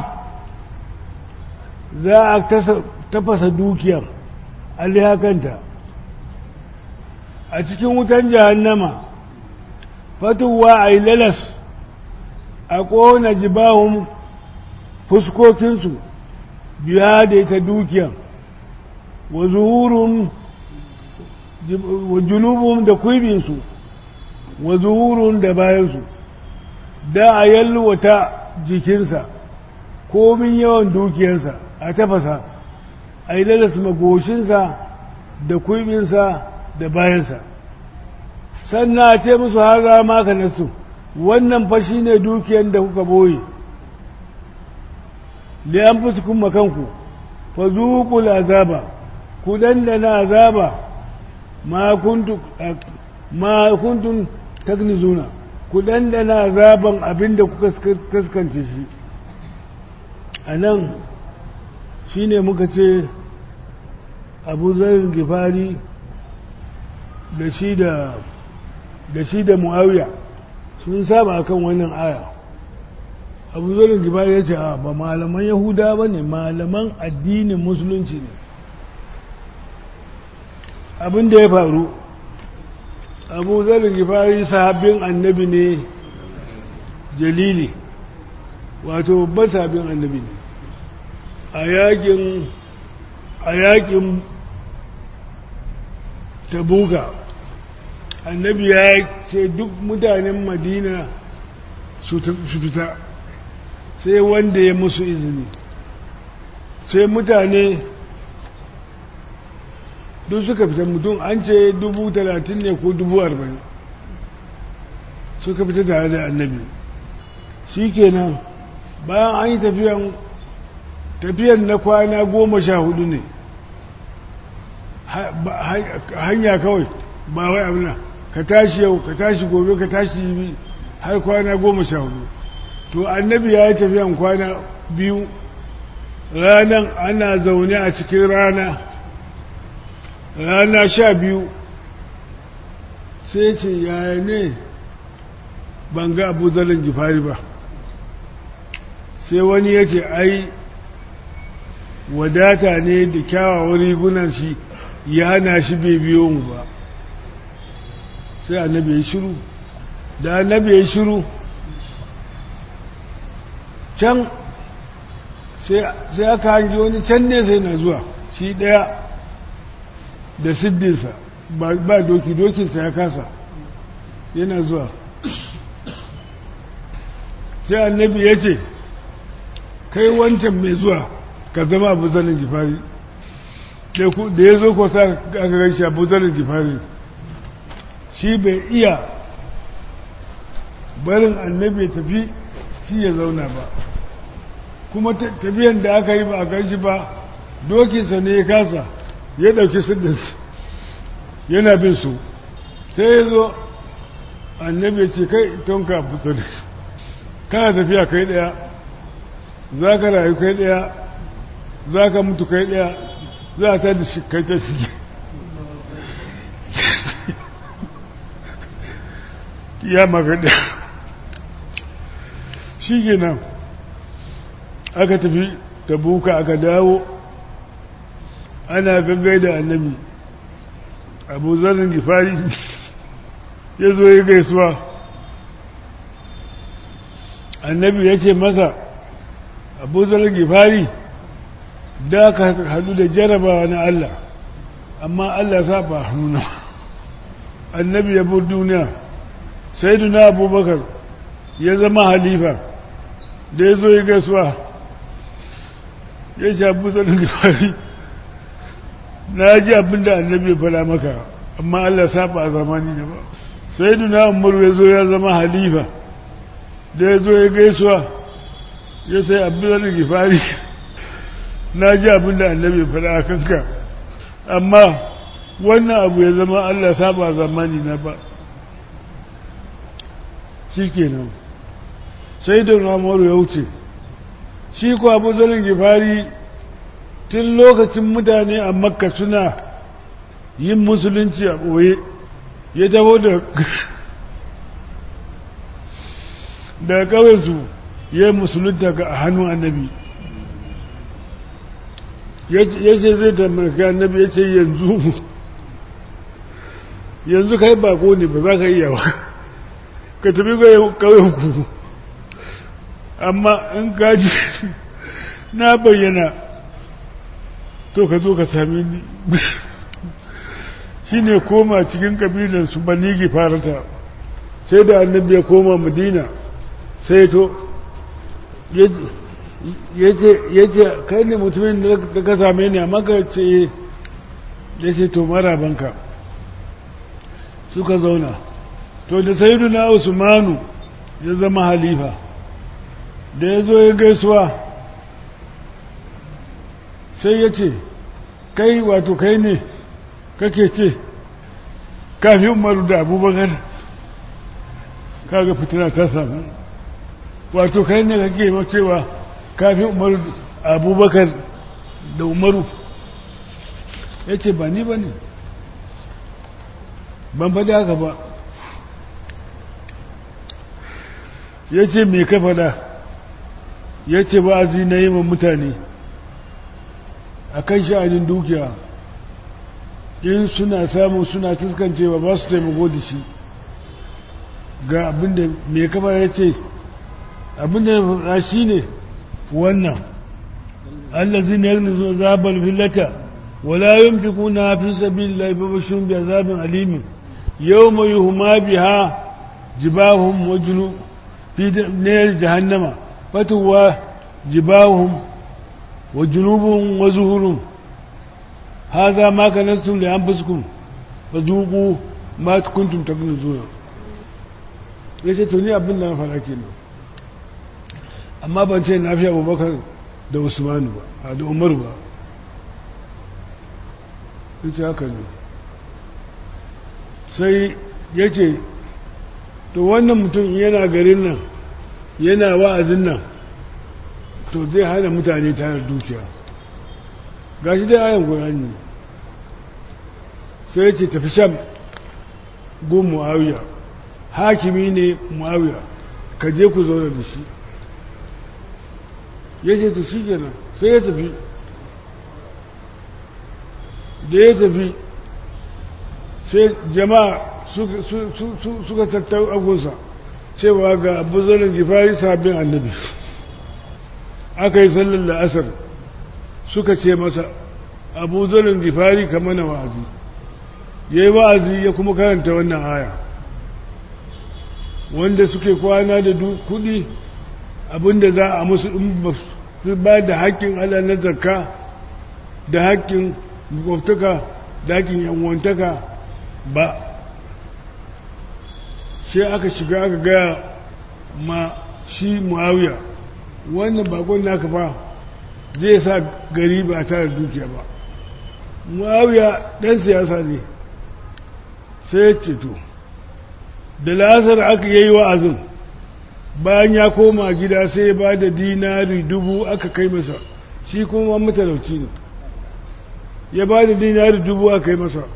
za a tafasa dukiyar alihakanta a cikin wutan jahannama fatuwa a yi lalas a ƙona jibahun fuskokinsu biya da ita dukiya wa zuhurun wa junubun da kuibinsu wa zuhurun da bayansu da a yalwata jikinsa komin yawan dukiyarsa a tafasa a yi lalas magoshinsa da kuibinsa da bayansa sannan a ce musu haza maka nasu wannan fashi ne dukiyar da kuka boye liyan fuskun makanku fa zuƙul azaba ku dandana azaba ma kuntun tagnizuna ku dandana azaban abinda kuka taskance shi a nan shi ne muka ce abu zarin gifari da shi da da shi da muawiya sun saba akan wannan aya abu zarin gifari ya ce a ba malaman yahuda ba ne malaman addinin musulunci ne abin da ya faru abu zarin gifari sahabin annabi ne jalili wato babban sahabin annabi ne a yakin a yakin tabuka annabi ya ce duk mutanen madina su fita sai wanda ya musu izini sai mutane duk suka fita mutum an ce dubu talatin ne ko dubu arba'in suka fita tare da annabi shi kenan bayan an yi tafiyan tafiyan na kwana goma sha hudu ne hanya kawai ba wai abin ka tashi yau ka tashi gobe ka tashi yi har kwana goma sha hudu to annabi ya yi tafiyan kwana biyu ranan ana zaune a cikin rana rana sha biyu sai ce yaya ne ban ga abu zalin gifari ba sai wani ya ce ai wadata ne da kyawawan rigunan shi ya hana shi bai biyo mu ba sai annabi ya shiru da annabi ya shiru can sai aka hangi wani can ne sai na zuwa shi ɗaya da siddinsa ba doki dokinsa ya kasa yana zuwa sai annabi ya ce kai wancan mai zuwa ka zama abu zanen gifari da ya zo ko sa aka gaishe abu zanen gifari shi bai iya barin annabi ya tafi shi ya zauna ba kuma tafiyan da aka yi ba a ganshi ba dokinsa ne ya kasa ya ɗauki siddinsa yana bin su sai ya zo annabi ya ce kai tonka fito ne kana tafiya kai ɗaya za ka rayu kai ɗaya za ka mutu kai ɗaya za ta da shi kai ta shige ya magaɗa shi kenan aka tafi tabuka aka dawo ana gaggai da annabi abu zarin gifari ya zo ya gaisuwa annabi ya ce masa abu zarin gifari da ka hadu da jarabawa na Allah amma Allah sa ba hannuna annabi ya bur duniya sai duna abubakar ya zama halifa da ya zo ya gaisuwa ya ce abu zarin gifari na ji abin da annabi ya fara maka amma Allah saba a zamani da ba sai duna umaru ya zo ya zama halifa da ya zo ya gaisuwa ya sai abin da gifari na ji abin da annabi ya fara a kanka amma wannan abu ya zama Allah saba a zamani na ba shi kenan sai da umaru ya wuce shi ko abu zalin gifari tun lokacin mutane a makka suna yin musulunci a ɓoye ya tabo da daga ƙawarsu ya yi musulunta ga hannun annabi ya ce zai tamarki annabi ya ce yanzu yanzu kai bako ne ba za ka iya ba ka tafi ƙauyen ku amma in kaji na bayyana to ka zo ka sami ni shi ne koma cikin ƙabilansu banigi farata sai da annabi ya koma madina sai to ya ce kai ne mutumin da ka same ni amma ka ce ya ce to marabanka suka zauna to da saidu na usmanu ya zama halifa da ya zo ya gaisuwa sai ya ce kai wato kai ne kake ce kafin umaru da abubakar kaga fitina ta samu wato kai ne kake cewa kafin umaru abubakar da umaru ya ce ba ni ba ne ban faɗi haka ba ya ce mai ka faɗa ya ce ba a na yi mutane a kan sha'anin dukiya in suna samu suna tuskancewa ba su taimako da shi ga abinda mai kafa ya ce abinda ya faɗa shi ne wannan allazi ne yanzu zo zaɓar fillata wala yin fi kuna fi sabi laifafashin biya zaɓin alimin yau mai huma biha jibahun wajinu fi nayar jahannama fatuwa jibahun wa junubun wa zuhurun haza ma kanastum li anfusikum fazuqu ma kuntum taknuzuna yace to ni abin da na fara kenan amma ban ce na fi Abubakar da Usman ba da Umar ba yace haka ne sai yace to wannan mutum yana garin nan yana wa'azin nan to zai hana mutane tare dukiya ga shi dai ayan ƙurani sai ce tafi sham gun muawiya hakimi ne muawiya ka je ku zauna da shi ya ce to shi kenan sai ya tafi da ya tafi sai jama'a suka tattau agunsa cewa ga abu zanen gifari sabbin annabi aka yi sallar la'asar suka ce masa abu zanen gifari ka mana wa'azi ya yi wa'azi ya kuma karanta wannan aya wanda suke kwana da kudi abinda za a musu in ba da haƙƙin ala na zakka da haƙƙin makwabtaka da haƙƙin yanwantaka ba sai aka shiga aka gaya ma shi muawiya wannan bakon naka fa zai sa gari ba tare dukiya ba muawiya dan siyasa ne sai ya ceto da lasar aka yi wa'azin bayan ya koma gida sai ya ba da dinari dubu aka kai masa shi kuma matalauci ne ya ba da dinari dubu aka kai masa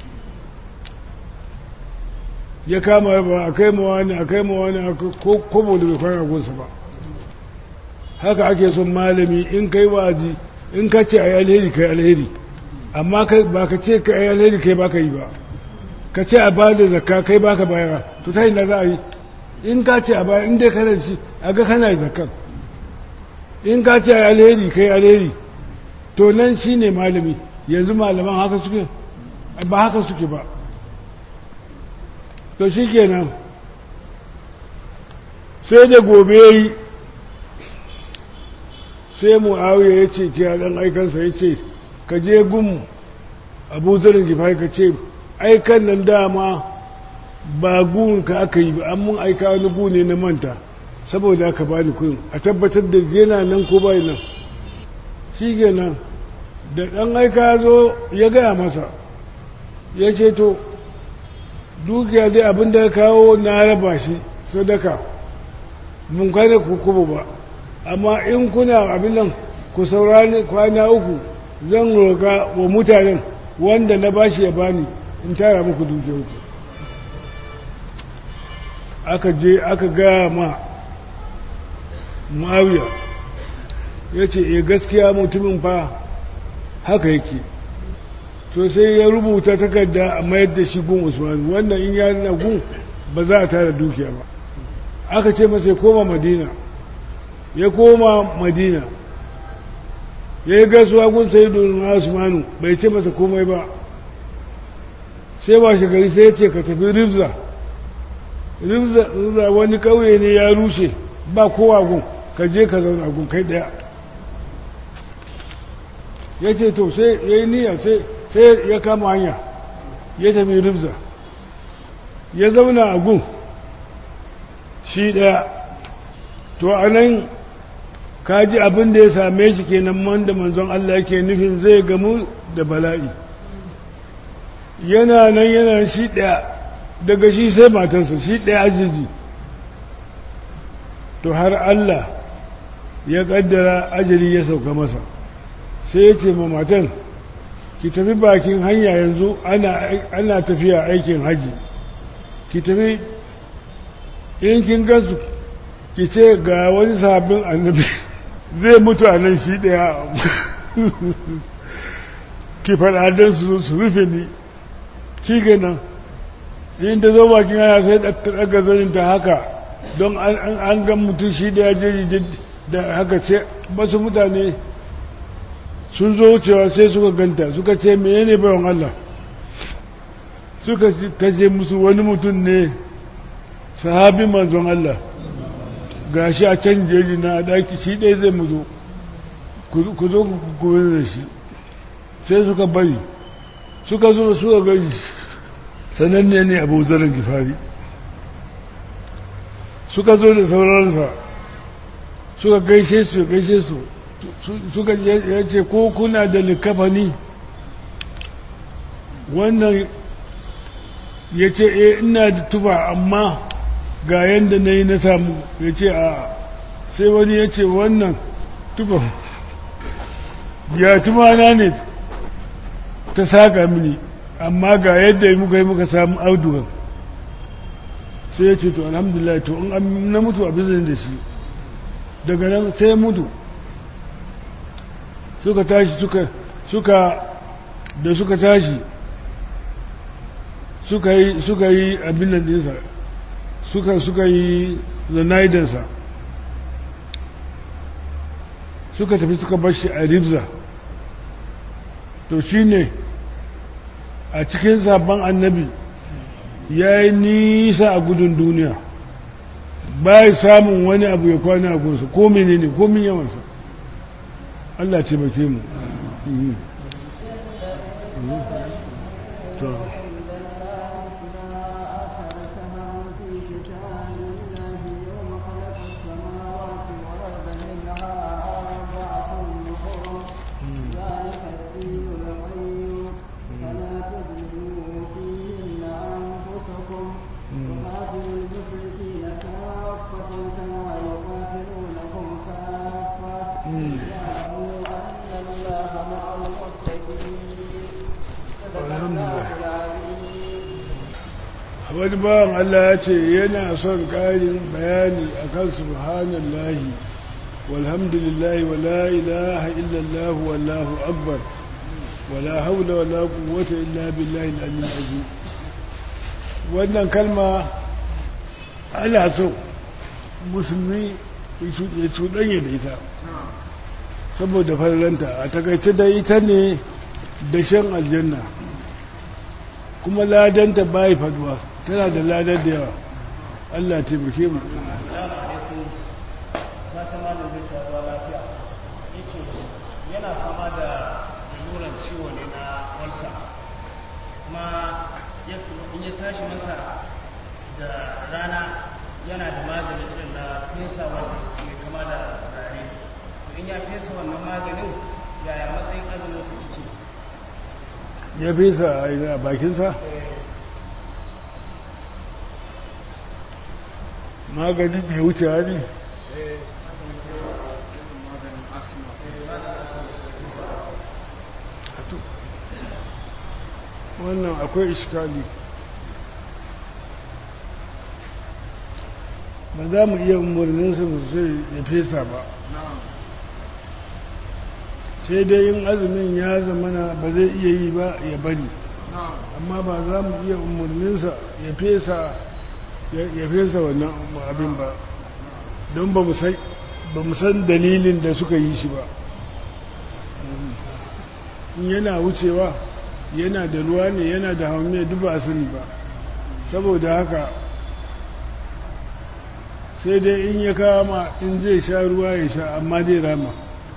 ya kama ba a kai mawa ne a kai mawa ne ko kobo da bai kwana gunsa ba haka ake son malami in kai wazi in ka ce a yi alheri kai alheri amma ba ka ce ka yi alheri kai ba ka yi ba ka ce a ba da zakka kai ba ka bayara to ta da za a yi in ka ce a baya in dai kana shi a ga kana yi zakkan in ka ce a yi alheri kai alheri to nan shi ne malami yanzu malaman haka suke ba haka suke ba to shi kenan sai da gobe ya yi sai mu'awiya ya ce kira ɗan aikansa ya ce ka je gun abu zarin gifai ka ce aikan nan dama ba gun ka aka yi ba an mun aika wani gu ne na manta saboda aka bani kuɗin a tabbatar da yana nan ko bai nan shi kenan da ɗan aika zo ya gaya masa ya ce to dukiya dai abin da ya kawo na raba shi sadaka mun kwane ku kubu ba amma in kuna abin nan ku saurani kwana uku zan roƙa wa mutanen wanda na bashi ya bani in tara muku dukiyarku aka je aka gaya ma muawiya ya ce e gaskiya mutumin fa haka yake to sai ya rubuta takarda a mayar da shi gun usman wannan in ya na gun ba za a tara dukiya ba aka ce masa ya koma madina ya koma madina ya yi gasuwa gun sai domin usmanu bai ce masa komai ba sai ba shi gari sai ya ce ka tafi rifza rifza wani kauye ne ya rushe ba kowa gun ka je ka zauna gun kai daya ya ce to sai ya yi niyya sai ya kama hanya ya tafi rifza ya zauna a gun shi daya to a nan kaji abin da ya same shi kenan wanda manzon Allah ke nufin zai gamu da bala'i yana nan yana shi ɗaya daga shi sai matarsa shi ɗaya ajiji to har Allah ya ƙaddara ajali ya sauka masa sai ya ce ma matan ki tafi bakin hanya yanzu ana tafiya aikin haji ki tafi in kin gansu ki ce ga wani sabbin annabi zai mutu a nan shi ɗaya ki faɗa don su su rufe ni shi nan in ta zo bakin hanya sai ɗaga zaninta haka don an gan mutum shi ɗaya jeji da haka ce basu mutane sun zo wucewa sai suka ganta suka ce meye ne bayan Allah suka ta ce musu wani mutum ne sahabi manzon Allah ga shi a can jeji na daki shi ɗaya zai mu zo ku zo ku da shi sai suka bari suka zo suka gani sananne ne abu zarar gifari suka zo da sauransa suka gaishe su gaishe su suka ya ce ko kuna da likafani wannan ya ce e ina da tuba amma ga yadda na yi na samu ya ce a sai wani ya ce wannan tuba ya tumana ne ta saka mini amma ga yadda muka yi muka samu audugan sai ya ce to alhamdulillah to in na mutu a bizin da shi daga nan sai ya mutu suka tashi suka suka da suka tashi suka yi suka yi abin nan dinsa suka suka yi zanaidansa suka tafi suka bar shi a ribza to shi ne a cikin sabon annabi ya yi nisa a gudun duniya ba samun wani abu ya kwana a gunsa ko menene ko min yawansa Allah ce bake mu wani bawan Allah ya ce yana son ƙarin bayani a kan subhanallahi walhamdulillahi wa la ilaha illallah wallahu akbar wa la haula wa la quwwata illa billahi al-aliyyil azim wannan kalma ana so musulmi ya cuɗanya da ita saboda farlanta a takaice da ita ne da shan aljanna kuma ladanta bai faduwa tana da ladar da yawa Allah taimake mu yana fama da laluran ciwo ne na walsa kuma in ya tashi masa da rana yana da magani irin na fesa wanda mai kama da rare in ya fesa wannan maganin yaya matsayin azumin su yake ya fesa a bakinsa magani mai wuce ne wannan akwai iskali ba za mu iya umarninsa sosai ya fesa ba sai dai yin azumin ya zamana ba zai iya yi ba ya bari amma ba za mu iya umarninsa ya fesa ya fesa wannan abin ba don ba mu san dalilin da suka yi shi ba in yana wucewa yana da ruwa ne yana da haume duk ba a sani ba saboda haka sai dai in ya kama in zai sha ruwa ya sha amma zai rama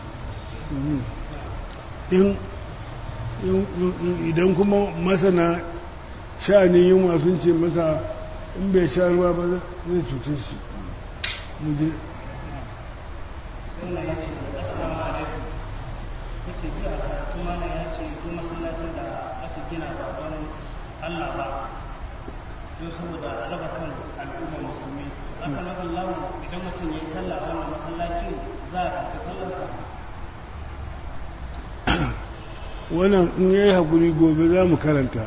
idan kuma masana sha'anin yunwa sun ce masa in bai sha ruwa ba zai cuce shi muje wannan ya ce assalamu alaikum kace bi a karatu mana ya ce ko masallacin da aka gina ba don Allah ba don saboda raba kan al'ummar musulmi aka naga lawo idan mutum ya yi sallah a wannan masallacin za a karɓi sallarsa wannan in ya yi haƙuri gobe za mu karanta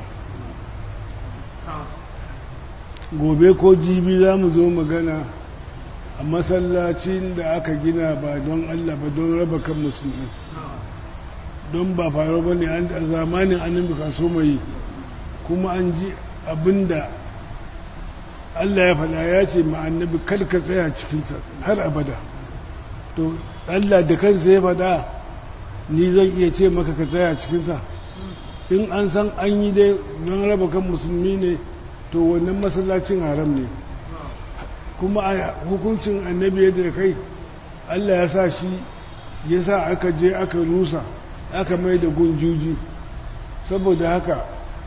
gobe ko jibi za mu zo magana a masallacin da aka gina ba don Allah ba don raba kan musulmi don ba faru ba ne a zamanin annabi kaso mai kuma an ji abinda Allah ya faɗa ya ce ma annabi kar ka tsaya cikinsa har abada to Allah da kansa ya faɗa ni zan iya ce maka ka tsaya cikinsa in an san an yi dai don raba kan musulmi ne to wannan masallacin haram ne kuma a hukuncin annabi yadda kai Allah ya sa shi ya sa aka je aka rusa aka mai da gunjuji saboda haka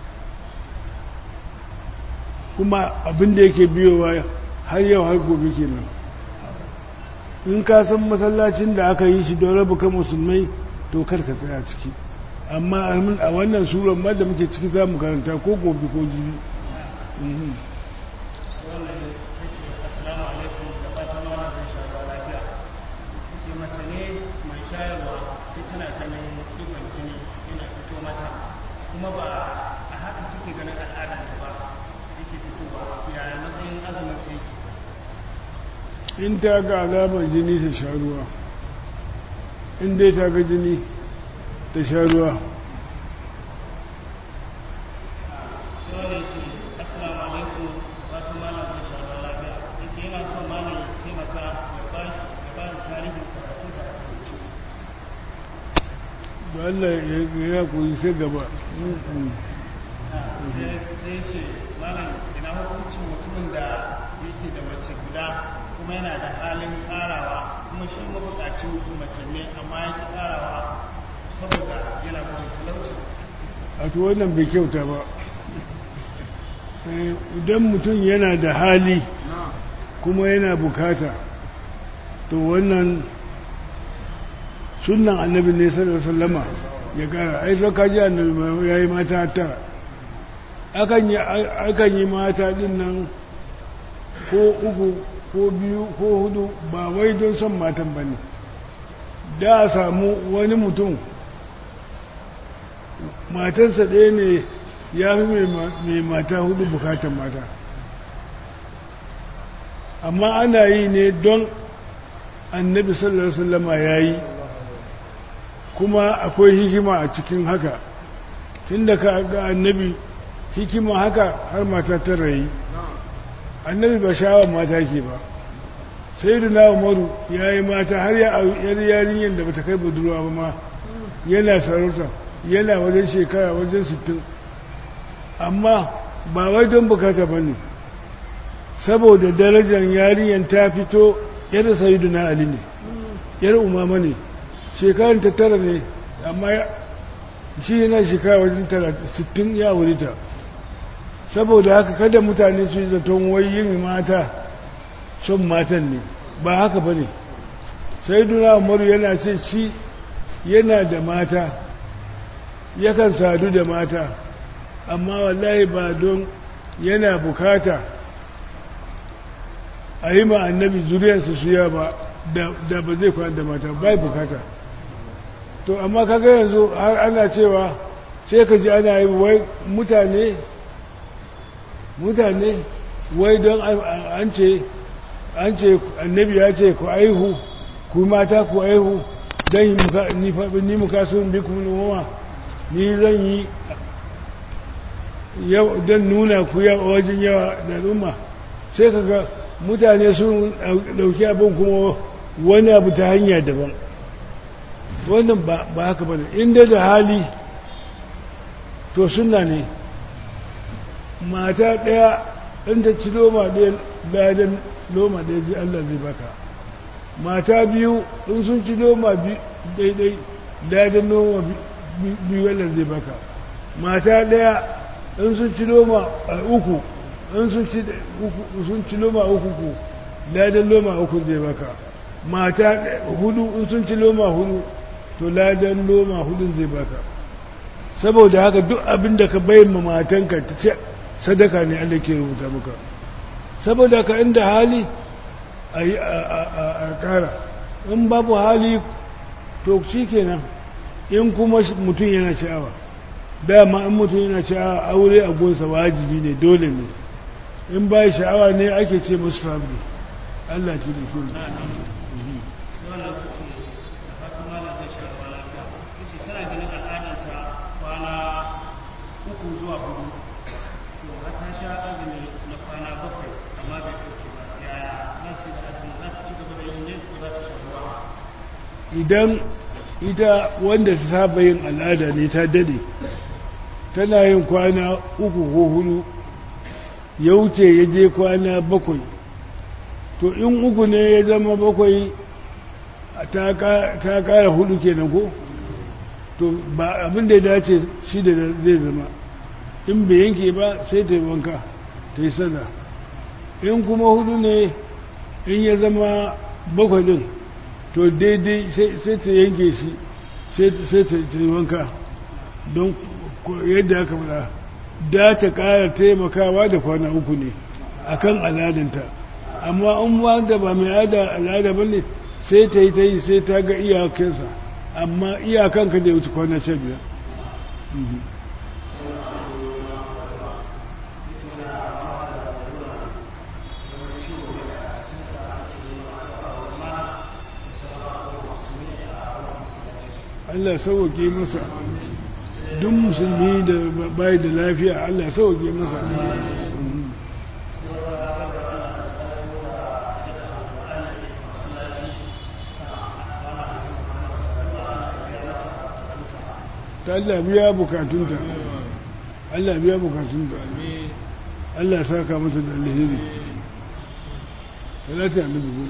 kuma abin da yake biyowa har yau har gobe kenan in ka san masallacin da aka yi shi don raba kan musulmai to kar ka tsaya ciki amma a wannan suran ma da muke ciki za mu karanta ko gobe ko jibi wannan ya ce assalamu alaikum da fatan mana zai sha ruwa lafiya ce mace ne mai shayarwa sai tana ganin ɗigon jini yana fito mata kuma ba a haka take ganin al'adanta ba yake fitowa yaya matsayin azumin ta yake in ta ga alamar jini ta sha ruwa in dai ta ga jini ta sha ruwa sai wanda ya ce assalamu alaikum fatan malam zai sha ruwa lafiya ya ce yana son malam ya taimaka ya ba shi ya ba da tarihin karatunsa a rubuce da Allah ya ya koyi sai gaba Mm, sai ce malam ina hukuncin mutumin da yake da mace guda kuma yana da halin karawa kuma shi mabukacin mace ne amma ya ki karawa saboda yana gudun talauci a to wannan bai kyauta ba Eh, idan mutum yana da hali kuma yana bukata to wannan sunan annabi ne sallallahu alaihi wasallama ya kara ai so kaji annabi ya yi mata tara akan yi akan yi mata din nan ko uku ko biyu ko hudu ba wai don son matan ba ne da a samu wani mutum matarsa ɗaya ne ya fi mai mata hudu bukatan mata amma ana yi ne don annabi sallallahu alaihi wasallama ya yi kuma akwai hikima a cikin haka tunda ka ga annabi hikima haka har mata tara yi annabi ba sha'awar mata ke ba sai da na umaru ya yi mata har ya yar yarinyar da bata kai budurwa ba ma yana sarauta yana wajen shekara wajen sittin amma ba wai don bukata ba ne saboda darajar yarinyar ta fito yadda sayidu na ali ne yar umama ne shekarun ta tara ne amma shi yana shekara wajen sittin ya wurita saboda haka kada mutane su yi zaton wai yin mata son matan ne ba haka ba ne sai duna umaru yana ce shi yana da mata yakan sadu da mata amma wallahi ba don yana bukata a yi ma annabi zuriyarsu suya ba da ba zai kwana da mata bai bukata to amma kaga yanzu har ana cewa sai ka ji ana yi wai mutane mutane wai don an ce an ce annabi ya ce ku aihu ku mata ku aihu don ni muka sun bi kuma noma ni zan yi don nuna ku yawa wajen yawa da al'umma sai kaga mutane sun dauki abin kuma wani abu ta hanya daban wannan ba haka ba ne inda da hali to suna ne mata ɗaya in ta ci loma ɗaya ladan loma ɗaya ji Allah zai baka mata biyu in sun ci loma daidai ladan loma biyu Allah zai baka mata ɗaya in sun ci loma uku in sun ci loma uku ku ladan loma uku zai baka mata hudu in sun ci loma hudu to ladan loma hudun zai baka saboda haka duk abin da ka bayin ma matanka ta ce sadaka ne Allah ke rubuta maka saboda haka inda hali a yi a kara in babu hali to shi kenan in kuma mutum yana sha'awa dama in mutum yana sha'awa aure a gonsa wajibi ne dole ne in ba sha'awa ne ake ce musu sabbi Allah ce da shi idan ita wanda ta saba yin al'ada ne ta dade tana yin kwana uku ko hudu ya wuce ya je kwana bakwai to in uku ne ya zama bakwai ta kara hudu kenan ko to ba abin da ya dace shi da zai zama in bai yanke ba sai ta yi wanka ta yi sada in kuma hudu ne in ya zama bakwai din to daidai sai ta yanke shi sai ta yi wanka don yadda aka fada da ta kara taimakawa da kwana uku ne a kan al'adanta amma in wanda ba mai al'ada ba ne sai ta yi ta yi sai ta ga iyakansa amma iyakanka da ya wuce kwana sha biyar Allah sauwake masa duk musulmi da bai da lafiya Allah sauwake masa ta Allah biya bukatunta Allah biya bukatunta Allah saka masa da alheri salati annabi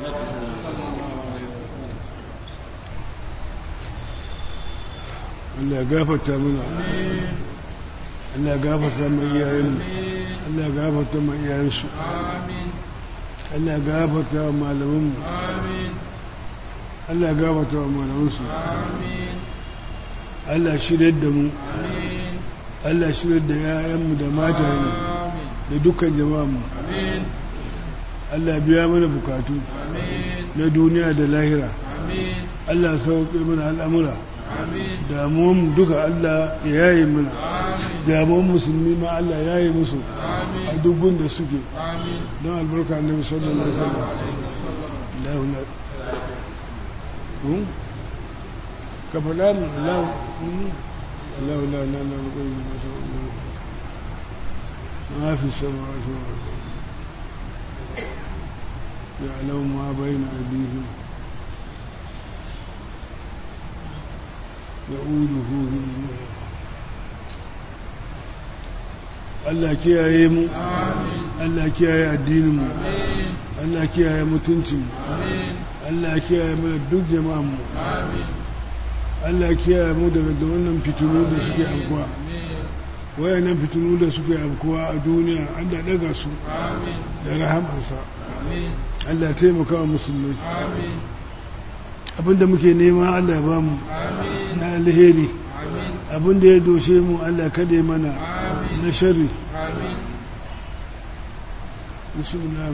Allah ya gafarta mana Allah ya gafarta mai iyayenmu Allah ya gafarta mai iyayensu Allah ya gafarta wa malamanmu Allah ya gafarta wa malamansu Allah shirya da mu Allah shirya da yayanmu da matayenmu da dukkan jama'anmu Allah biya mana bukatu na duniya da lahira Allah sauƙi mana al'amura damuwan duka Allah ya yayi mana damuwan musulmi ma Allah ya yi musu a dubun da suke don albarka annabi sallallahu alaihi wasallam ka faɗa mu Allah Allah la la la ما في السماوات والأرض يعلم ما بين أيديهم يؤوده Allah kiyaye mu Allah kiyaye addinin mu Allah kiyaye mutuncin mu Allah kiyaye mu duk jama'an mu Allah kiyaye mu daga da wannan fitinu da suke afkuwa wayannan fitinu da suke afkuwa a duniya Allah daga su da rahamarsa Allah taimaka wa musulmai abinda muke nema Allah ba mu na alheri abinda ya doshe mu Allah kada mana na shari bismillah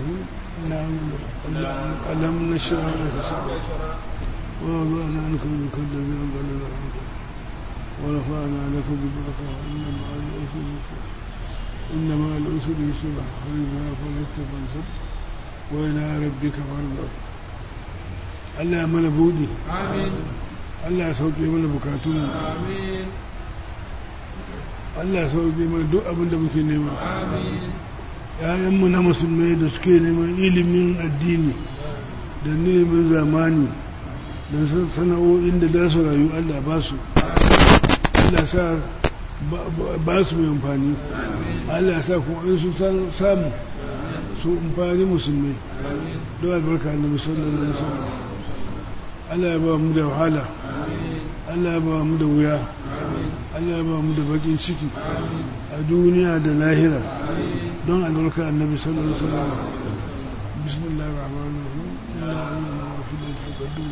alam nashra laka wa wada'na anka min kulli dhanbin ورفعنا لك ذكرك إن مع العسر يسرا إن مع العسر يسرا فإذا فرجت فانصب وإلى ربك فارغب Allah ya mana buɗe Allah ya sauke mana bukatun Allah ya sauke mana duk abin da muke nema ‘ya'yanmu na musulmai da suke neman ilimin addini da neman zamani da sana'o'in da za su rayu Allah ba su Allah sa ba su mai amfani Allah sa kuma in su samu su amfani musulmai don albarka na musulman na musulman Allah ya ba mu da wahala Allah ya ba mu da wuya Allah ya ba mu da bakin ciki a duniya da lahira don albarka annabi sallallahu alaihi wasallam bismillahir rahmanir rahim inna anzalnahu fi lailatul qadr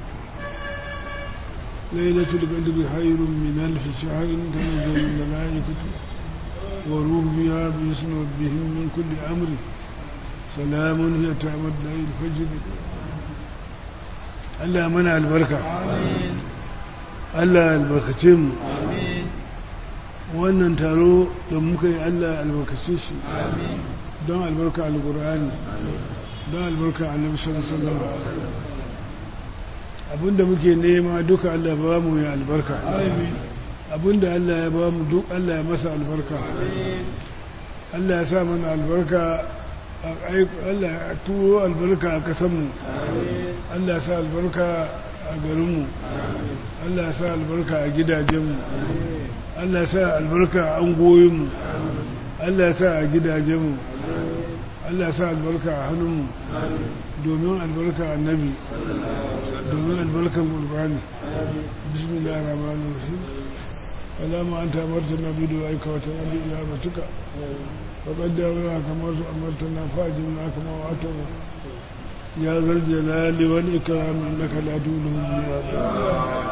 lailatul qadr khairun min alf shahr tanzilul malaikatu wa ruhu fiha bi ismi rabbihim min kulli amri salamun hiya ta'mad layl fajr Allah mana albarka amin Allah albarkace mu amin wannan taro da muka yi Allah albarkace shi don albarka alkur'ani don albarka annabi sallallahu alaihi wasallam abinda muke nema duka Allah ba mu ya albarka abinda Allah ya ba mu duk Allah ya masa albarka Allah ya sa mana albarka Allah ya turo albarka a kasanmu Allah ya sa albarka a garinmu Allah ya sa albarka a gidajenmu Allah ya sa albarka a angoyinmu Allah ya sa a gidajenmu Allah ya sa albarka a hannunmu domin albarka annabi domin albarkan gurbani bismillah rahman rahim alama an tamartana bi du'aika wa ta'ala ila batuka wa qaddara kama amartana fa'jilna kama wa'atana ya zal jalali wal ikram innaka la tudhibu